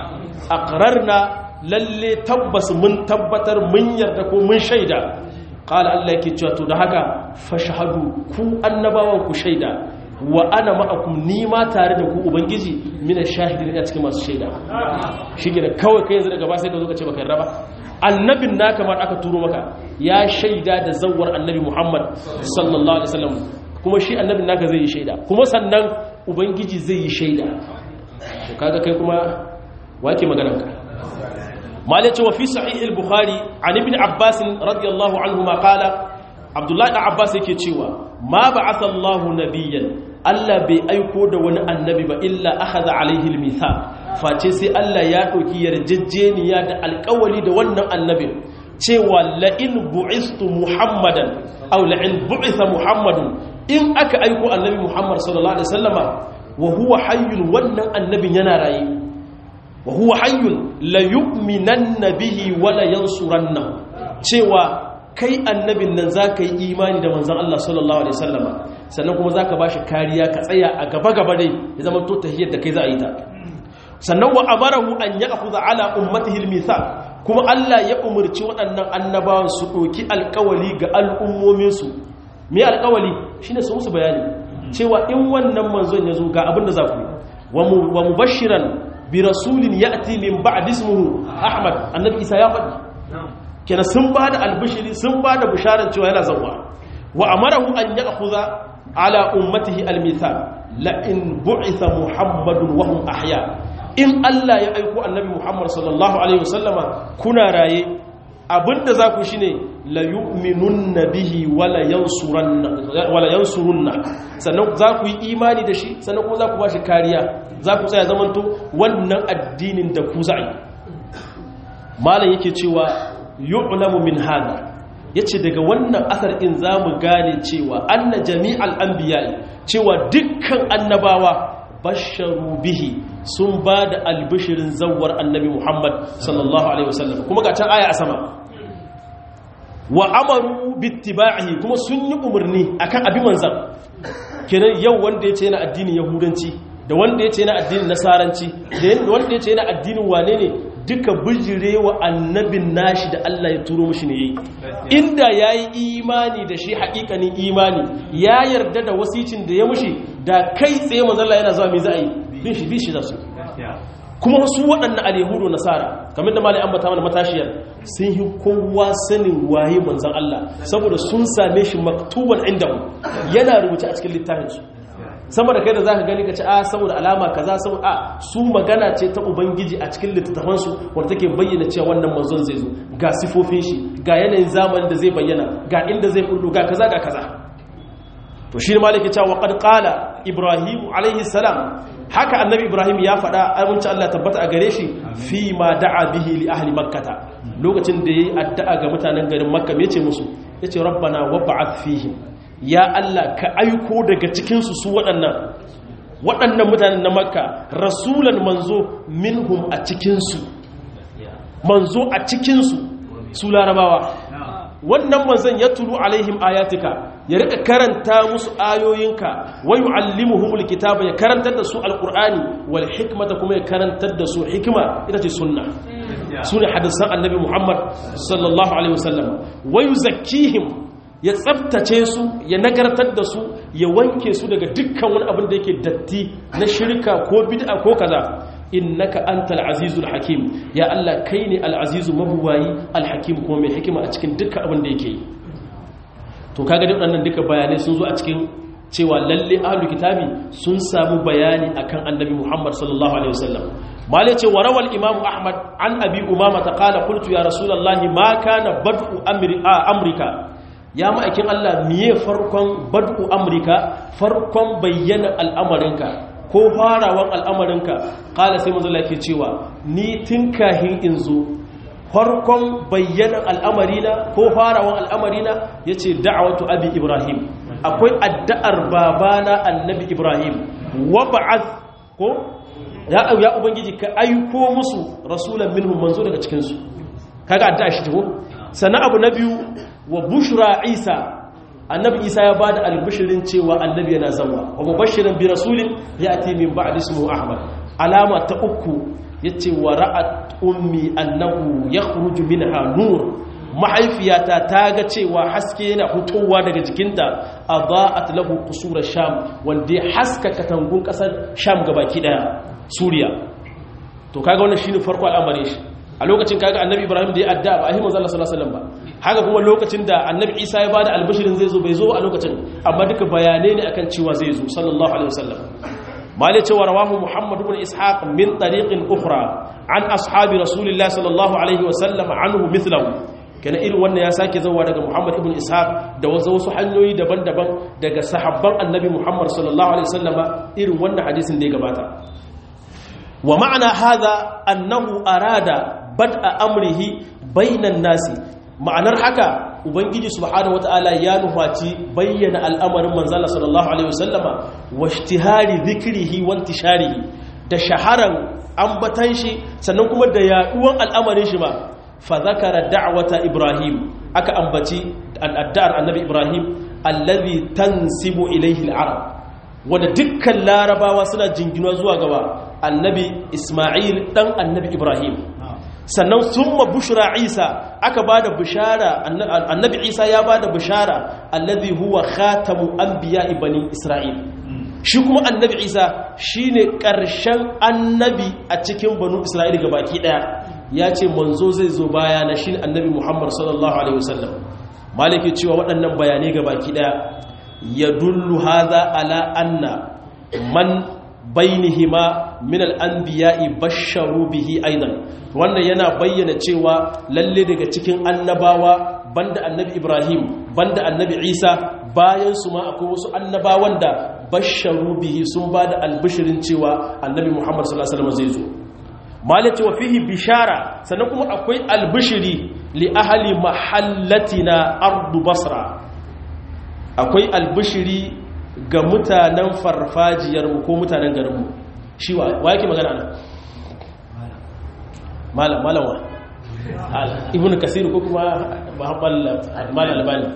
aqrarna lalle tabbas mun tabbatar mun yarda ko mun shaida qala Allah yake cewa to da haka fashhadu ku annabawan ku shaida wa ana ma'akum ni ma tare da ku ubangiji mina shahidin ina cikin masu shaida shi da kawai kai yanzu daga ba sai ka zo ka ce baka yarda ba annabin naka ma aka turo maka ya shaida da zawwar annabi Muhammad sallallahu alaihi wasallam kuma shi annabin naka zai yi shaida kuma sannan ubangiji zai yi shaida to kaga kai kuma wake maganar ka malace wa fi sahih al-bukhari an ibn abbas radiyallahu anhu ma qala abdullahi da abbas yake cewa ma ba'atha Allahu nabiyyan Allah bai aiko da wani annabi ba illa akhadha alaihi al-mithaq face sai Allah ya dauki yarjejeniya da alƙawali da wannan annabin cewa la in bu'istu muhammadan aw la in bu'itha muhammadun in aka aiko annabi muhammad sallallahu alaihi wasallama wa huwa hayyun wannan annabin yana raye wa huwa hayyun la yu'minanna bihi wa la yansuranna cewa kai annabin nan zaka yi imani da manzon Allah sallallahu alaihi wasallama sannan kuma zaka bashi kariya ka tsaya a gaba gaba dai ya zama to tahiyyar da kai za a yi ta sannan wa amarahu an ya'khudha ala ummatihi al-mithaq kuma Allah ya umurci waɗannan annabawan su ɗauki alƙawali ga al'ummominsu me alƙawali shine su musu bayani cewa in wannan manzon ya zo ga abin da za ku yi wa mubashiran bi rasulin ya'ti min ba'd ismuhu ahmad annabi isa ya faɗi kenan sun ba da albishiri sun ba da bisharar cewa yana zawwa wa amarahu an ya'khudha ala ummatihi almithal la in bu'itha muhammadun wa hum ahya in Allah ya aiko annabi muhammad sallallahu alaihi wasallama kuna raye abinda za ku shine la yu'minunna bihi wala yansuranna wala yansurunna sannan za ku yi imani da shi sannan kuma za ku ba shi kariya za ku tsaya zamanto wannan addinin da ku za'i malam yake cewa yu'lamu min hada yace daga wannan asar din zamu gane cewa anna jami'al anbiya'i cewa dukkan annabawa basharu bihi sun ba da albishirin zawar annabi Muhammad sallallahu alaihi wasallam kuma ga can aya a sama wa amaru bittiba'ihi kuma sun yi umarni akan abin manzan kenan yau wanda yace yana addinin yahudanci da wanda yace yana addinin nasaranci da wanda yace yana addinin wane ne duka bijirewa annabin nashi da Allah ya turo mishi ne yayi inda yayi imani da shi hakikanin imani ya yarda da wasicin da ya mushi da kai tsaye manzon Allah yana zuwa me za a yi bin shi bi shi za su kuma wasu waɗannan alyahudu nasara kamar da malai ambata mana matashiyar sun yi kowa sanin waye manzon Allah saboda sun same shi maktuban inda yana rubuce a cikin littafinsu sama da kai da za ka gani ka ci a saboda alama kaza saboda a su magana ce ta ubangiji a cikin littattafansu wadda take bayyana cewa wannan manzon zai zo ga sifofin shi ga yanayin zamanin da zai bayyana ga inda zai kullu ga kaza ga kaza to shi maliki cewa wa qad qala ibrahim alaihi salam haka annabi ibrahim ya faɗa amince Allah tabbata a gare shi fi ma da'a bihi li ahli makkata lokacin da yayi addu'a ga mutanen garin makka me yace musu yace rabbana wab'ath fihim ya Allah ka aiko daga cikinsu su waɗannan waɗannan mutanen na makka rasulan manzo minhum a cikinsu manzo a cikinsu su larabawa wannan manzon ya tulu alaihim ayatika ya rika karanta musu ayoyinka wa yuallimuhumul kitaba ya karantar da su alqur'ani wal hikmata kuma ya karantar da su hikima ita ce sunna sune hadisan annabi muhammad sallallahu alaihi wasallam wa yuzakkihim ya tsabtace su ya nagartar da su ya wanke su daga dukkan wani abin da yake datti na shirka ko bid'a ko kaza innaka antal azizul hakim ya Allah kai ne al azizu mabuwayi al hakim kuma mai hikima a cikin dukkan abin da yake yi to kaga duk wannan duka bayanai sun zo a cikin cewa lalle ahlul kitabi sun samu bayani akan annabi Muhammad sallallahu alaihi wasallam malai ce warawal imamu ahmad an abi umama ta qala qultu ya rasulullahi ma kana bad'u amri amrika ya ma'aikin Allah miye farkon bad'u amrika farkon bayyana al'amarinka ko farawan al'amarinka kala sai manzo yake cewa ni tun kahin in zo farkon bayyana al'amarina ko farawan al'amarina yace da'watu abi ibrahim akwai addu'ar babana annabi ibrahim wa ba'ath ko ya ya ubangiji ka aiko musu rasulan minhum manzo daga cikin su kaga addu'a shi ko sannan abu na biyu wa bushra isa annabi isa ya bada albishirin cewa annabi yana zama wa mubashirin bi rasulin yati min ba'di ismuhu ahmad alama ta uku yace wa ra'at ummi annahu yakhruju minha nur mahaifiyata ta ga cewa haske yana hutowa daga jikinta adaat lahu qusur sham wanda ya haska katangun kasar sham gabaki daya suriya to kaga wannan shine farko al'amari shi a lokacin kaga annabi ibrahim da ya adda ba ahi manzo Allah sallallahu alaihi wasallam ba haka kuma lokacin da annabi isa ya bada albishirin zai zo bai zo a lokacin amma duka bayanai ne akan cewa zai zo sallallahu alaihi wasallam mali cewa rawahu muhammad ibn ishaq min tariqin ukhra an ashabi rasulillah sallallahu alaihi wasallam anhu mithlahu kana irin wannan ya sake zawa daga muhammad ibn ishaq da wasu wasu hanyoyi daban-daban daga sahabban annabi muhammad sallallahu alaihi wasallama irin wannan hadisin da ya gabata wa ma'ana hadha annahu arada bad'a amrihi bainan nasi ma'anar haka ubangiji subhanahu wataala ya nufaci bayyana al'amarin manzala sallallahu alaihi wasallama washtihari dhikrihi wa intisharihi da shaharan ambatan shi sannan kuma da yaduwan al'amarin shi ma fa zakara da'wata ibrahim aka ambaci al'addar annabi ibrahim allazi tansibu ilayhi al'arab wanda dukkan larabawa suna jinginuwa zuwa gaba annabi isma'il dan annabi ibrahim sannan summa bushra isa aka bada bishara annabi isa ya bada bishara alladhi huwa khatamu anbiya'i bani isra'il shi kuma annabi isa shine karshen annabi a cikin banu isra'il gabaki daya ya ce manzo zai zo baya na shi annabi muhammad sallallahu alaihi wasallam maliki cewa waɗannan bayanai gabaki daya yadullu hadha ala anna man bainihima min al-anbiya'i basharu bihi aidan wannan yana bayyana cewa lalle daga cikin annabawa banda annabi Ibrahim banda annabi Isa bayan su ma akwai wasu annabawan da basharu bihi sun bada albishirin cewa annabi Muhammad sallallahu alaihi wasallam zai zo malati wa fihi bishara sannan kuma akwai albishiri li ahli mahallatina ardu basra akwai albishiri ga mutanen farfajiyarmu ko mutanen garinmu shi wa yake magana nan malam malam wa ibn kasir ko kuma mahabbal malam albani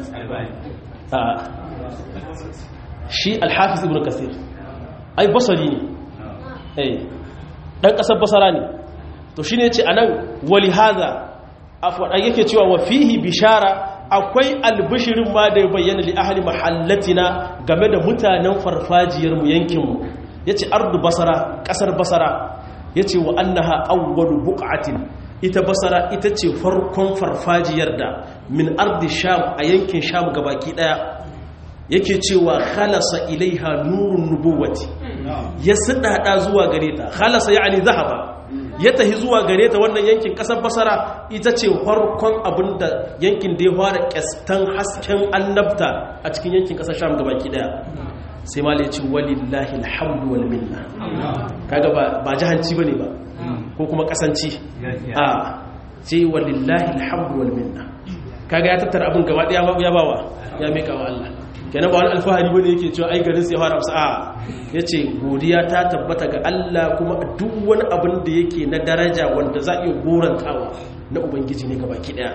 shi alhafiz ibn kasir ai basari ne eh dan kasar basara ne to shine yace anan wali hadha afwan yake cewa wa fihi bishara akwai albishirin ma da ya bayyana li ahli mahallatina game da mutanen farfajiyar mu yankin mu yace ardu basara kasar basara yace wa annaha awwalu buq'atin ita basara ita ce farkon farfajiyar da min ardi sham a yankin sham gabaki daya yake cewa khalasa ilaiha nurun nubuwati ya sadada zuwa gare ta khalasa yani zahaba ya tahi zuwa gare ta wannan yankin kasar basara ita ce farkon abinda yankin da ya fara kyastan hasken annabta a cikin yankin kasar sham gabaki daya sai ma ce walillahi alhamdu wal minna kaga ba ba jahanci bane ba ko kuma kasanci a ce walillahi alhamdu wal minna kaga ya tattara abin gaba daya ya bawa ya mika wa Allah kenan ba wani alfahari bane yake cewa ai garin sai fara musu a yace godiya ta tabbata ga Allah kuma duk wani abin da yake na daraja wanda za iya gorantawa na ubangiji ne gabaki daya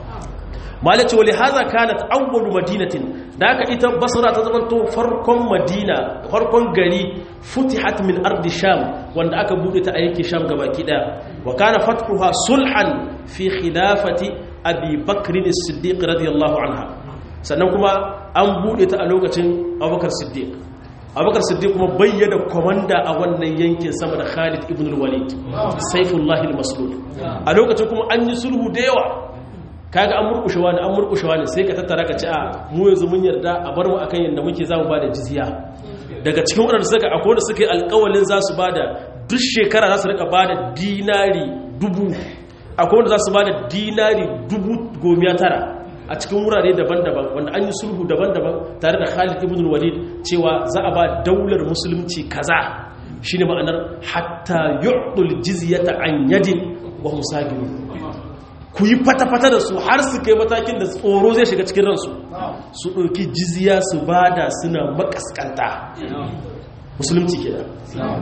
malaci wali haza kanat awwalu madinatin da aka ita basra ta zamanto farkon madina farkon gari futihat min ardi sham wanda aka bude ta a yake sham gabaki daya wa kana fathuha sulhan fi khilafati abi bakr as-siddiq radiyallahu anha sannan kuma an bude ta a lokacin abubakar siddiq abubakar siddiq kuma bayyana komanda a wannan yankin sama da khalid ibn al-walid saifullahi al-maslul a lokacin kuma an yi sulhu da yawa kaga an murkushe wani an murkushe wani sai ka tattara ka ci a mu yanzu mun yarda a bar mu akan yanda muke zamu bada jizya daga cikin wadanda suka akwai da suka yi alƙawalin za su bada duk shekara za su rika bada dinari dubu akwai wanda za su bada dinari dubu gomiya tara a cikin wurare daban-daban wanda an yi sulhu daban-daban tare da Khalid ibn Walid cewa za a ba daular musulunci kaza shine ma'anar hatta yu'tul jizyata an yadin wa hum sagirun ku yi fata-fata da su har su kai matakin da tsoro zai shiga cikin ransu su ɗauki jizya su bada suna makaskanta musulunci ke da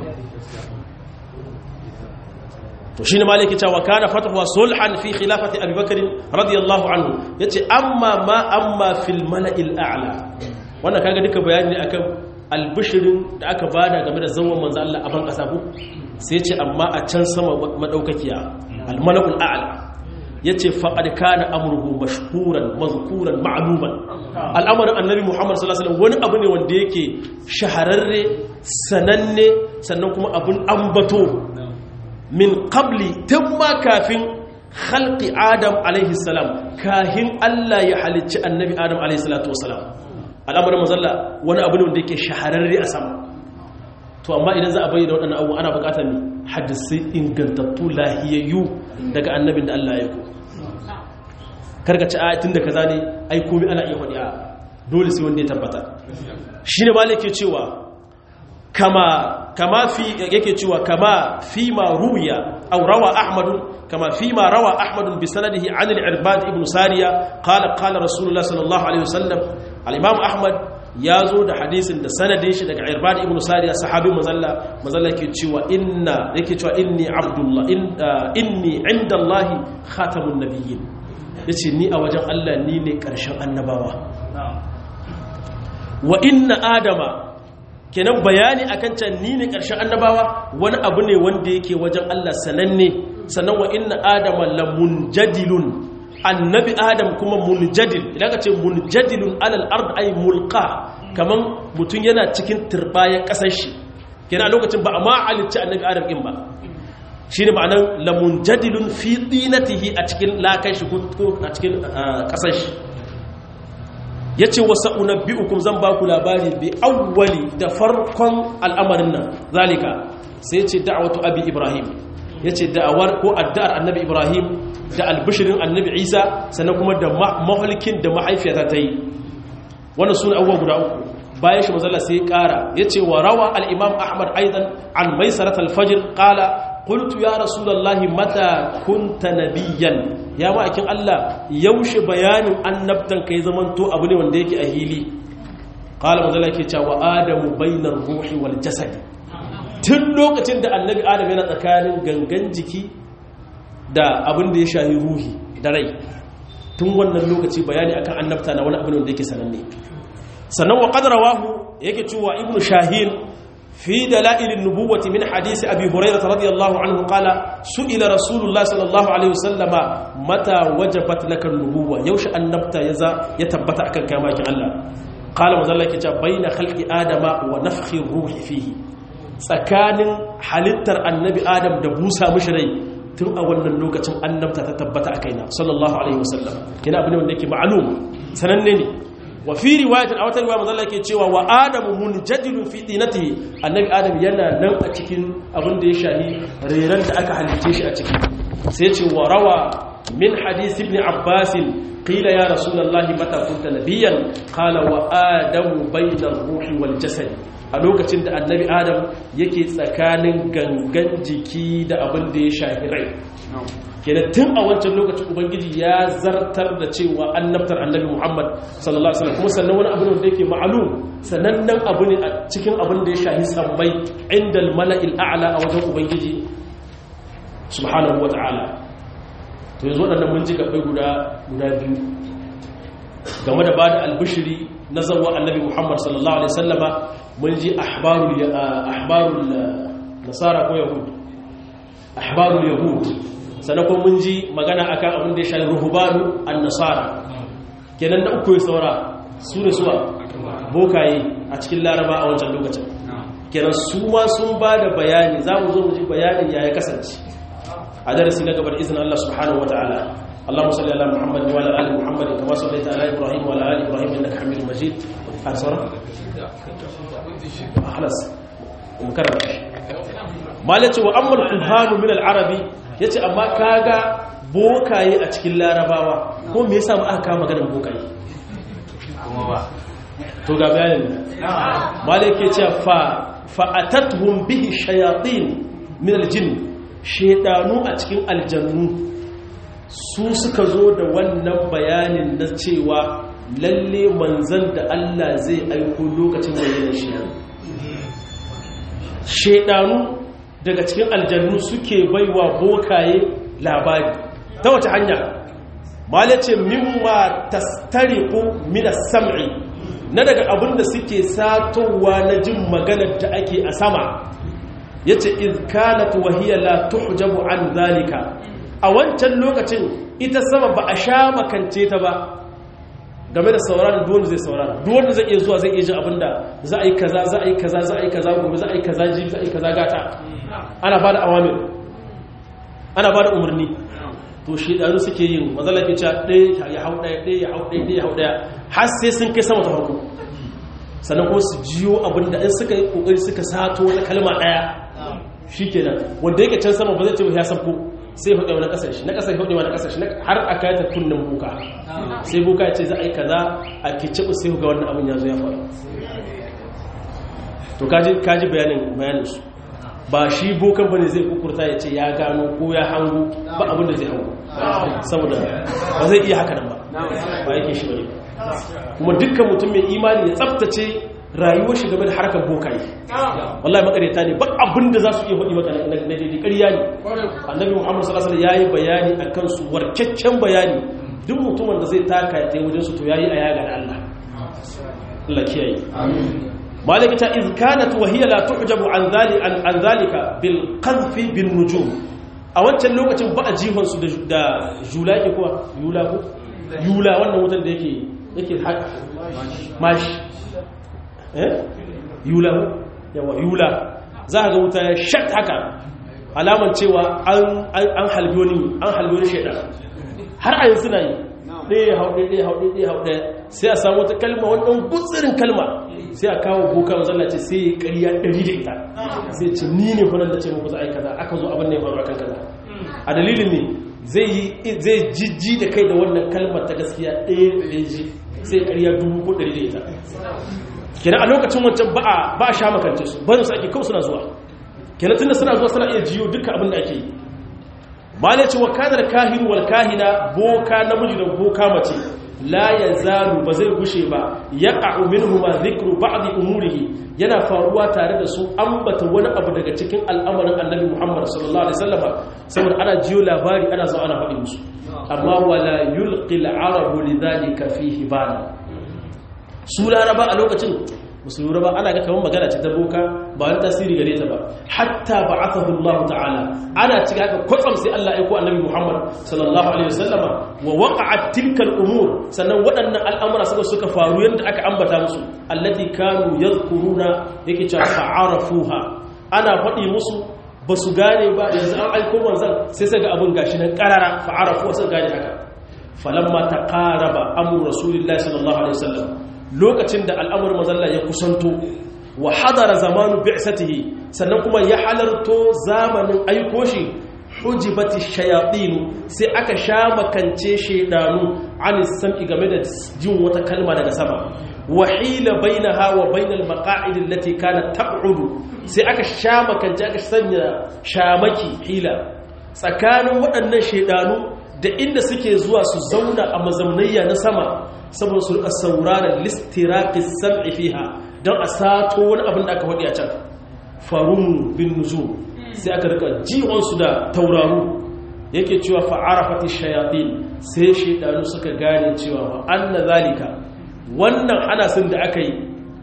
to shi ne maliki cewa kana fatawa sulhan fi khilafati abubakar radiyallahu anhu ya ce amma ma amma fil mala'il a'la wannan kaga duka bayani ne akan albishirin da aka bada game da zanwan manzo Allah a ban kasa ku sai ce amma a can sama madaukakiya al mala'ul a'la yace faqad kana amruhu mashhuran mazkuran ma'luman al'amarin annabi Muhammad sallallahu alaihi wasallam wani abu ne wanda yake shahararre sananne sannan kuma abun ambato min qabli tamma kafin khalqi adam alaihi salam kahin Allah ya halicci annabi adam alaihi salatu wasalam al'amarin mazalla wani abu ne wanda yake shahararre a sama to amma idan za a bayyana waɗannan abu ana buƙatar ne hadisai ingantattu lahiyayyu daga annabin da Allah ya ko karkaci a tun da kaza ne ai komai ana iya faɗi a dole sai wanda ya tabbata shine ma yake cewa kama kama fi yake cewa kama fi ma ruya aw rawa ahmad kama fi ma rawa ahmad bi sanadihi an al-irbad ibn sariya qala qala rasulullah sallallahu alaihi wasallam al-imam ahmad ya zo da hadisin da sanadin shi daga irbad ibn sariya sahabin mazalla mazalla yake cewa inna yake cewa inni abdullah inni inda allahi khatamun nabiyyin yace ni a wajen Allah ni ne karshen annabawa wa inna adama kenan bayani akan can ni ne karshen annabawa wani abu ne wanda yake wajen Allah sananne sannan wa inna adama la munjadilun annabi adam kuma munjadil idan ka ce munjadilun alal ard ay mulqa kaman mutun yana cikin turbayan kasar shi kenan a lokacin ba a ma halicci annabi adam din ba shine ma'anar la munjadilun fi dinatihi a cikin lakan shi ko a cikin kasar shi yace wa sa'unabbi'ukum zan ba ku labari bi awwali da farkon al'amarin nan zalika sai ce da'watu abi ibrahim ya ce da'awar ko addu'ar annabi ibrahim da albishirin annabi isa sannan kuma da mahulkin da mahaifiyata ta yi wannan suna abubuwa guda uku bayan shi mazala sai ƙara ya ce wa rawa al'imam ahmad aidan an mai sarat alfajir ƙala ƙultu ya rasulallahi mata kunta nabiyan ya ma'aikin allah yaushe bayanin annabtan ka yi zamanto abu ne wanda yake a hili ƙala mazala ke cewa adamu bainar ruhi wal jasadi tun lokacin da annabi adam yana tsakanin gangan jiki da abin da ya shahi ruhi da rai tun wannan lokaci bayani akan annabta na wani abin da yake sananne sannan wa qadrawahu yake cewa ibnu shahin fi dalailin nubuwati min hadisi abi hurairah radiyallahu anhu qala su'ila rasulullah sallallahu alaihi wasallama mata wajabat laka nubuwa yaushe annabta yaza ya tabbata akan kamakin Allah qala mazallaki ta baina khalqi adama wa nafkhi ruhi fihi tsakanin halittar annabi adam da busa mishi rai tun a wannan lokacin annabta ta tabbata a kaina sallallahu alaihi wasallam kina abu ne wanda yake ma'lum sananne ne wa fi riwayatin a wata riwaya manzo yake cewa wa adamu munjadilun fi dinatihi annabi adam yana nan a cikin abin da ya shahi reran da aka halice shi a ciki sai ya ce wa rawa min hadith ibn abbas qila ya rasulullahi mata kunta nabiyyan qala wa adamu bayna ar-ruhi wal jasad a lokacin da annabi adam yake tsakanin gangan jiki da abin da ya shafi rai kenan tun a wancan lokacin ubangiji ya zartar da cewa annabtar annabi muhammad sallallahu alaihi wasallam kuma sannan wani abu ne wanda yake ma'alum sanannen abu ne a cikin abin da ya shafi sammai inda mala'il a'la a wajen ubangiji subhanahu wata'ala to yanzu waɗannan mun ji gaɓai guda guda biyu game da ba da albishiri na zawon annabi muhammad sallallahu alaihi wasallama mun ji ahbarul nasara ko yahud ahbarul yahud sannan kuma mun ji magana akan abin da ya shafi ruhubanu an nasara kenan da uku ya saura su ne suwa bokaye a cikin laraba a wancan lokacin kenan su ma sun ba da bayani za mu zo mu ji bayanin ya ya kasance a darasi na gabar izinin Allah subhanahu wa ta'ala اللهم صل على محمد وعلى ال محمد كما صليت على ابراهيم وعلى ال ابراهيم انك حميد مجيد أرسل خلاص مكرر ما لتي واما الكهان من العربي yace amma kaga bokaye a cikin larabawa ko me yasa mu aka kama maganar bokaye kuma ba to ga bayanin malike ce fa fa atatuhum bihi shayatin min aljinn shaytanu a cikin aljannu su suka zo da wannan bayanin na cewa lalle manzan da Allah zai aiko lokacin bayanin shi shedanu daga cikin aljannu suke baiwa bokaye labari ta wace hanya malace mimma tastariqu min as-sam'i na daga abinda suke satowa na jin maganar da ake a sama yace iz kanat wa hiya la tuhjabu an zalika a wancan lokacin ita sama ba a sha makance ta ba game da sauraron duwanda zai saurara duwanda zai iya zuwa zai iya jin abinda za a yi kaza za a yi kaza za a yi kaza gobe za a yi kaza jibi za a yi kaza gata ana ba da awamir ana ba da umarni to shi ɗanu suke yin mazala ke cewa ɗaya ya hau ɗaya ɗaya ya hau ɗaya ɗaya ya hau ɗaya har sai sun kai sama ta farko sannan kuma su jiyo abinda in suka yi ƙoƙari suka sato wata kalma ɗaya shi kenan wanda yake can sama ba zai ce ya sabko sai hudu wani kasar shi na kasar hudu wani kasar shi har a kai ta kunnen buka sai buka ya ce za a yi kaza a kici sai ga wannan abin ya zo ya faru to kaji bayanin bayanin su ba shi bokan bane zai kukurta ya ce ya gano ko ya hango ba abin da zai hango saboda ba zai iya haka nan ba ba yake shi bane kuma dukkan mutum mai imani ya tsaftace rayuwar shi game da harkar bokaye wallahi makareta ne ba abin da za su iya faɗi maka na daidai ƙarya ne annabi muhammadu sallallahu alaihi ya yi bayani a kansu warkaccen bayani duk mutumin da zai taka ya tayi wajen su to yayi a yaga da Allah Allah kiyaye malaka ta iz kanat wa hiya la tu'jabu an zali an zalika bil qadfi bin nujum a wancan lokacin ba a jihon su da jula ke kuwa yula ko yula wannan wutan da yake yake mashi yula yawa yula za a ga wuta ya shat haka alaman cewa an halbi wani an halbi wani shaidan har a yanzu na yi ɗaya hauɗe ɗaya hauɗe ɗaya hauɗe sai a samu wata kalma wannan gutsirin kalma sai a kawo boka mazalla ce sai ya ƙarya ɗari da ita sai ce ni ne kwanan da ce muku za a yi kaza aka zo abin da ya faru akan kaza a dalilin ne zai jijji da kai da wannan kalmar ta gaskiya ɗaya da ji sai ƙarya dubu ko ɗari da ita kenan a lokacin wancan ba a sha makance su bayan su ake kawo suna zuwa kenan tunda suna zuwa suna iya jiyo dukkan abin da ake yi malai ce wa kanar kahiru wal kahina boka namiji da boka mace la yazalu ba zai gushe ba yaqa'u minhuma dhikru ba'd umurihi yana faruwa tare da su ambata wani abu daga cikin al'amarin annabi Muhammad sallallahu alaihi wasallam saboda ana jiyo labari ana zo ana faɗi musu amma wala yulqi al-arabu lidhalika fihi bala su laraba a lokacin musu lura ba ana ga kamar magana ce ta boka ba wani tasiri gare ta ba hatta ba'athahu Allah ta'ala ana cika haka kwatsam sai Allah ya ko annabi Muhammad sallallahu alaihi wasallama wa waqa'at tilka al-umur sannan waɗannan al'amura suka suka faru yanda aka ambata musu allati kanu yadhkuruna yake cewa fa'arafuha ana faɗi musu ba su gane ba yanzu an aiko manzan sai sai ga abin gashi nan karara fa'arafu sun gane haka falamma taqaraba amru rasulillahi sallallahu alaihi wasallam lokacin da al'amur mazalla ya kusanto wa hadara zamanu bi'satihi sannan kuma ya halarto zamanin aiko shi hujibati shayatin sai aka sha makance shedanu an sam'i game da jin wata kalma daga sama wa hila bainaha wa bainal maqa'id allati kanat tab'udu sai aka sha makance aka sanya shamaki hila tsakanin waɗannan shedanu da inda suke zuwa su zauna a mazaunayya na sama saboda su rika sauraron listiraqis sam'i fiha don a sato wani abin da aka wadi a can farun bin nuzum sai aka rika jiwon su da tauraru yake cewa fa'arafati shayatin sai shedanu suka gane cewa wa anna zalika wannan hanasin da aka yi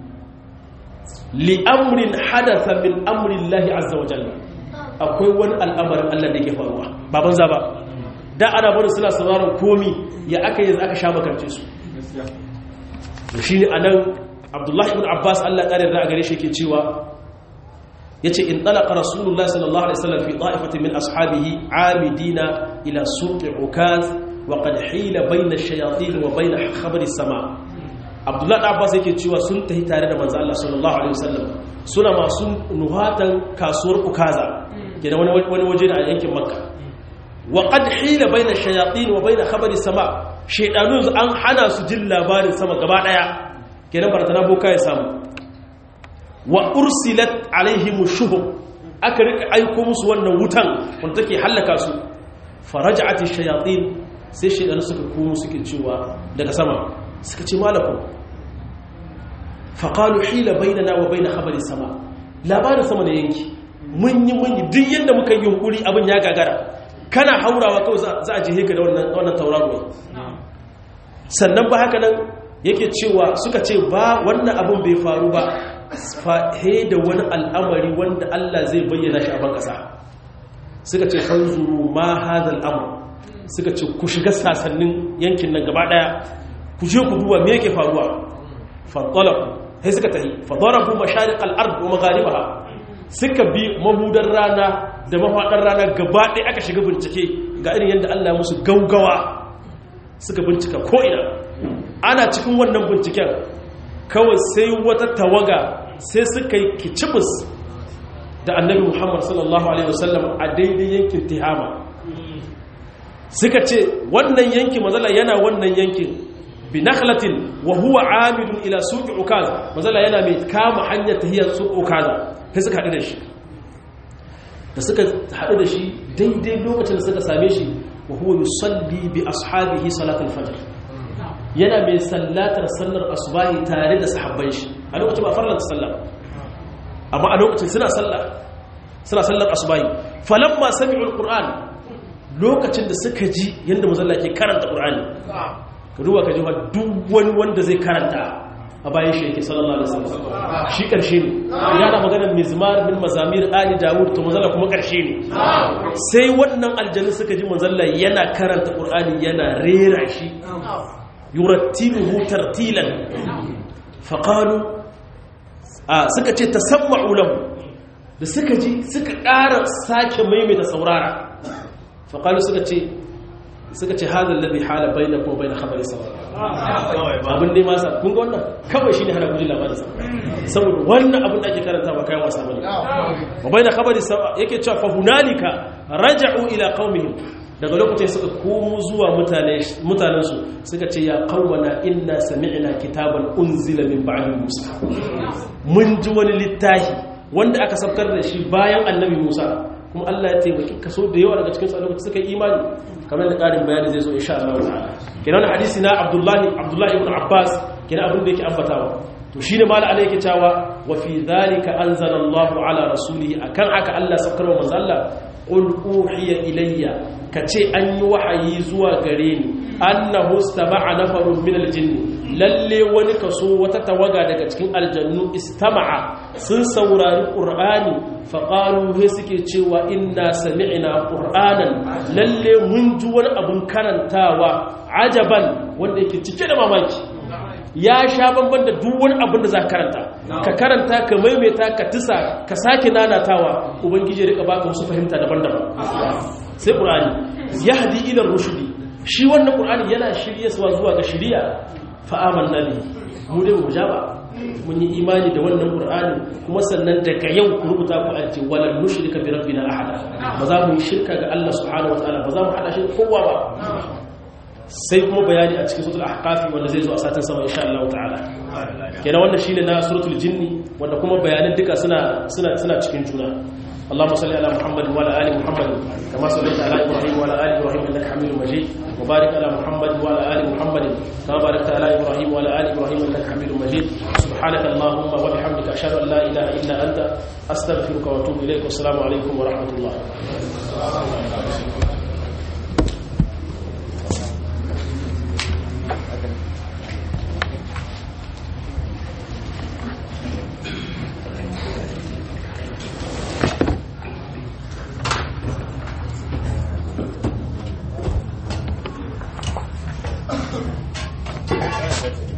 li amrin hadatha min amri Allah azza wa jalla akwai wani al'amarin Allah da ke faruwa ba banza ba da ana bari suna sauraron komi ya aka yi aka sha makarce su shi ne a nan abdullahi ibn abbas allah ƙarin da a gare shi ke cewa ya ce in ɗalaka rasulullah sallallahu alaihi wasallam fi ta'ifatin min ashabihi amidina ila suqi ukaz wa qad hila bayna shayatin wa bayna khabari sama abdullahi ibn abbas yake cewa sun tafi tare da manzo allah sallallahu alaihi wasallam suna masu nuhatan kasuwar ukaza kenan wani wani waje da a yankin makka wa qad hila bayna shayatin wa bayna khabari sama shaidanun an hana su jin labarin sama gaba daya kenan baratana boka ya samu wa ursilat alaihim shuhub aka rika aiko musu wannan wutan wanda take hallaka su faraja'at ash-shayatin sai shaidanu suka komo suke cewa daga sama suka ce malakum faqalu hila bainana wa bain khabari sama labarin sama ne yanki mun yi mun yi duk yanda muka yi yunkuri abin ya gagara kana haurawa kawai za a jihe ka da wannan tauraro sannan ba haka nan yake cewa suka ce ba wannan abin bai faru ba fahe da wani al'amari wanda Allah zai bayyana shi a ban ƙasa suka ce fanzuru ma hadal amr suka ce ku shiga sasannin yankin nan gaba daya ku je ku duba me yake faruwa fadalaku sai suka tahi fadarabu mashariq al-ard wa magharibaha suka bi mahudar rana da mafaɗar rana gaba ɗaya aka shiga bincike ga irin yadda Allah ya musu gaugawa suka bincika ko'ina ana cikin wannan binciken kawai sai wata tawaga sai suka yi kicibis da annabi muhammad sallallahu alaihi wasallam a daidai yankin tihama suka ce wannan yankin mazala yana wannan yankin bi nakhlatin wa huwa amidun ila suqi ukaz mazala yana mai kama hanyar tahiyar suqi ukaza sai suka haɗu da shi da suka haɗu da shi daidai lokacin da suka same shi wa huwa yusalli bi ashabihi salatul fajr yana mai sallatar sallar asubahi tare da sahabban shi a lokacin ba farlanta sallah amma a lokacin suna sallah suna sallar asubahi falamma sami'u alquran lokacin da suka ji yanda mazalla ke karanta qur'ani ka duba ka ji duk wani wanda zai karanta a bayan shi yake sallallahu alaihi wasallam shi karshe ne idan ana maganar mizmar min mazamir ali dawud to manzala kuma karshe ne sai wannan aljannu suka ji manzala yana karanta qur'ani yana rera shi yurattiluhu tartilan faqalu a suka ce tasamma'u lahu da suka ji suka ƙara sake maimaita saurara faqalu suka ce suka ce hada alladhi hala bainakum wa bain khabari sawa abin dai masa kun ga wannan kawai shine hana kujin labarin sa saboda wannan abin da ake karanta ba kai wasa bane wa bain khabari sawa yake cewa fa hunalika raja'u ila qaumihim daga lokacin suka komo zuwa mutane mutanen su suka ce ya qaumana inna sami'na kitaban unzila min ba'di musa mun ji wani littafi wanda aka sabkar da shi bayan annabi musa kuma Allah ya taimaki kaso da yawa daga cikin sahabbai suka yi imani kamar da ƙarin bayani zai zo insha Allah ta'ala kenan hadisi na Abdullahi Abdullahi ibn Abbas kenan abin da yake ambatawa to shine mala alai yake cewa wa fi dhalika anzala Allah ala rasulihi akan haka Allah saukar wa manzo Allah qul uhiya ilayya kace an yi wahayi zuwa gare ni annahu istama'a nafarun min aljinn lalle wani kaso wata tawaga daga cikin aljannu istama'a sun saurari qur'ani faqalu he suke cewa inna sami'na qur'anan lalle mun ji wani abun karantawa ajaban wanda yake cike da mamaki ya sha banban da duk wani abin da za ka karanta ka karanta ka maimaita ka tisa ka sake nanatawa ubangiji ya rika baka wasu fahimta daban-daban sai qur'ani yahdi ila rushdi shi wannan qur'ani yana shirye suwa zuwa ga shiriya fa amanna bi mu dai mu jaba mun yi imani da wannan qur'ani kuma sannan daga yau ku rubuta ku alti wala nushrika bi rabbina ahada ba za mu yi shirka ga Allah subhanahu wataala ba za mu hada shi da kowa ba sai kuma bayani a cikin suratul ahqaf wanda zai zo a satin sama insha Allah ta'ala kenan wannan shine na suratul jinni wanda kuma bayanan duka suna suna suna cikin juna اللهم صل على محمد وعلى ال محمد كما صليت على ابراهيم وعلى ال ابراهيم انك حميد مجيد وبارك على محمد وعلى ال محمد كما باركت على ابراهيم وعلى ال ابراهيم انك حميد مجيد سبحانك اللهم وبحمدك اشهد ان لا اله الا انت استغفرك واتوب اليك والسلام عليكم ورحمه الله Thank you.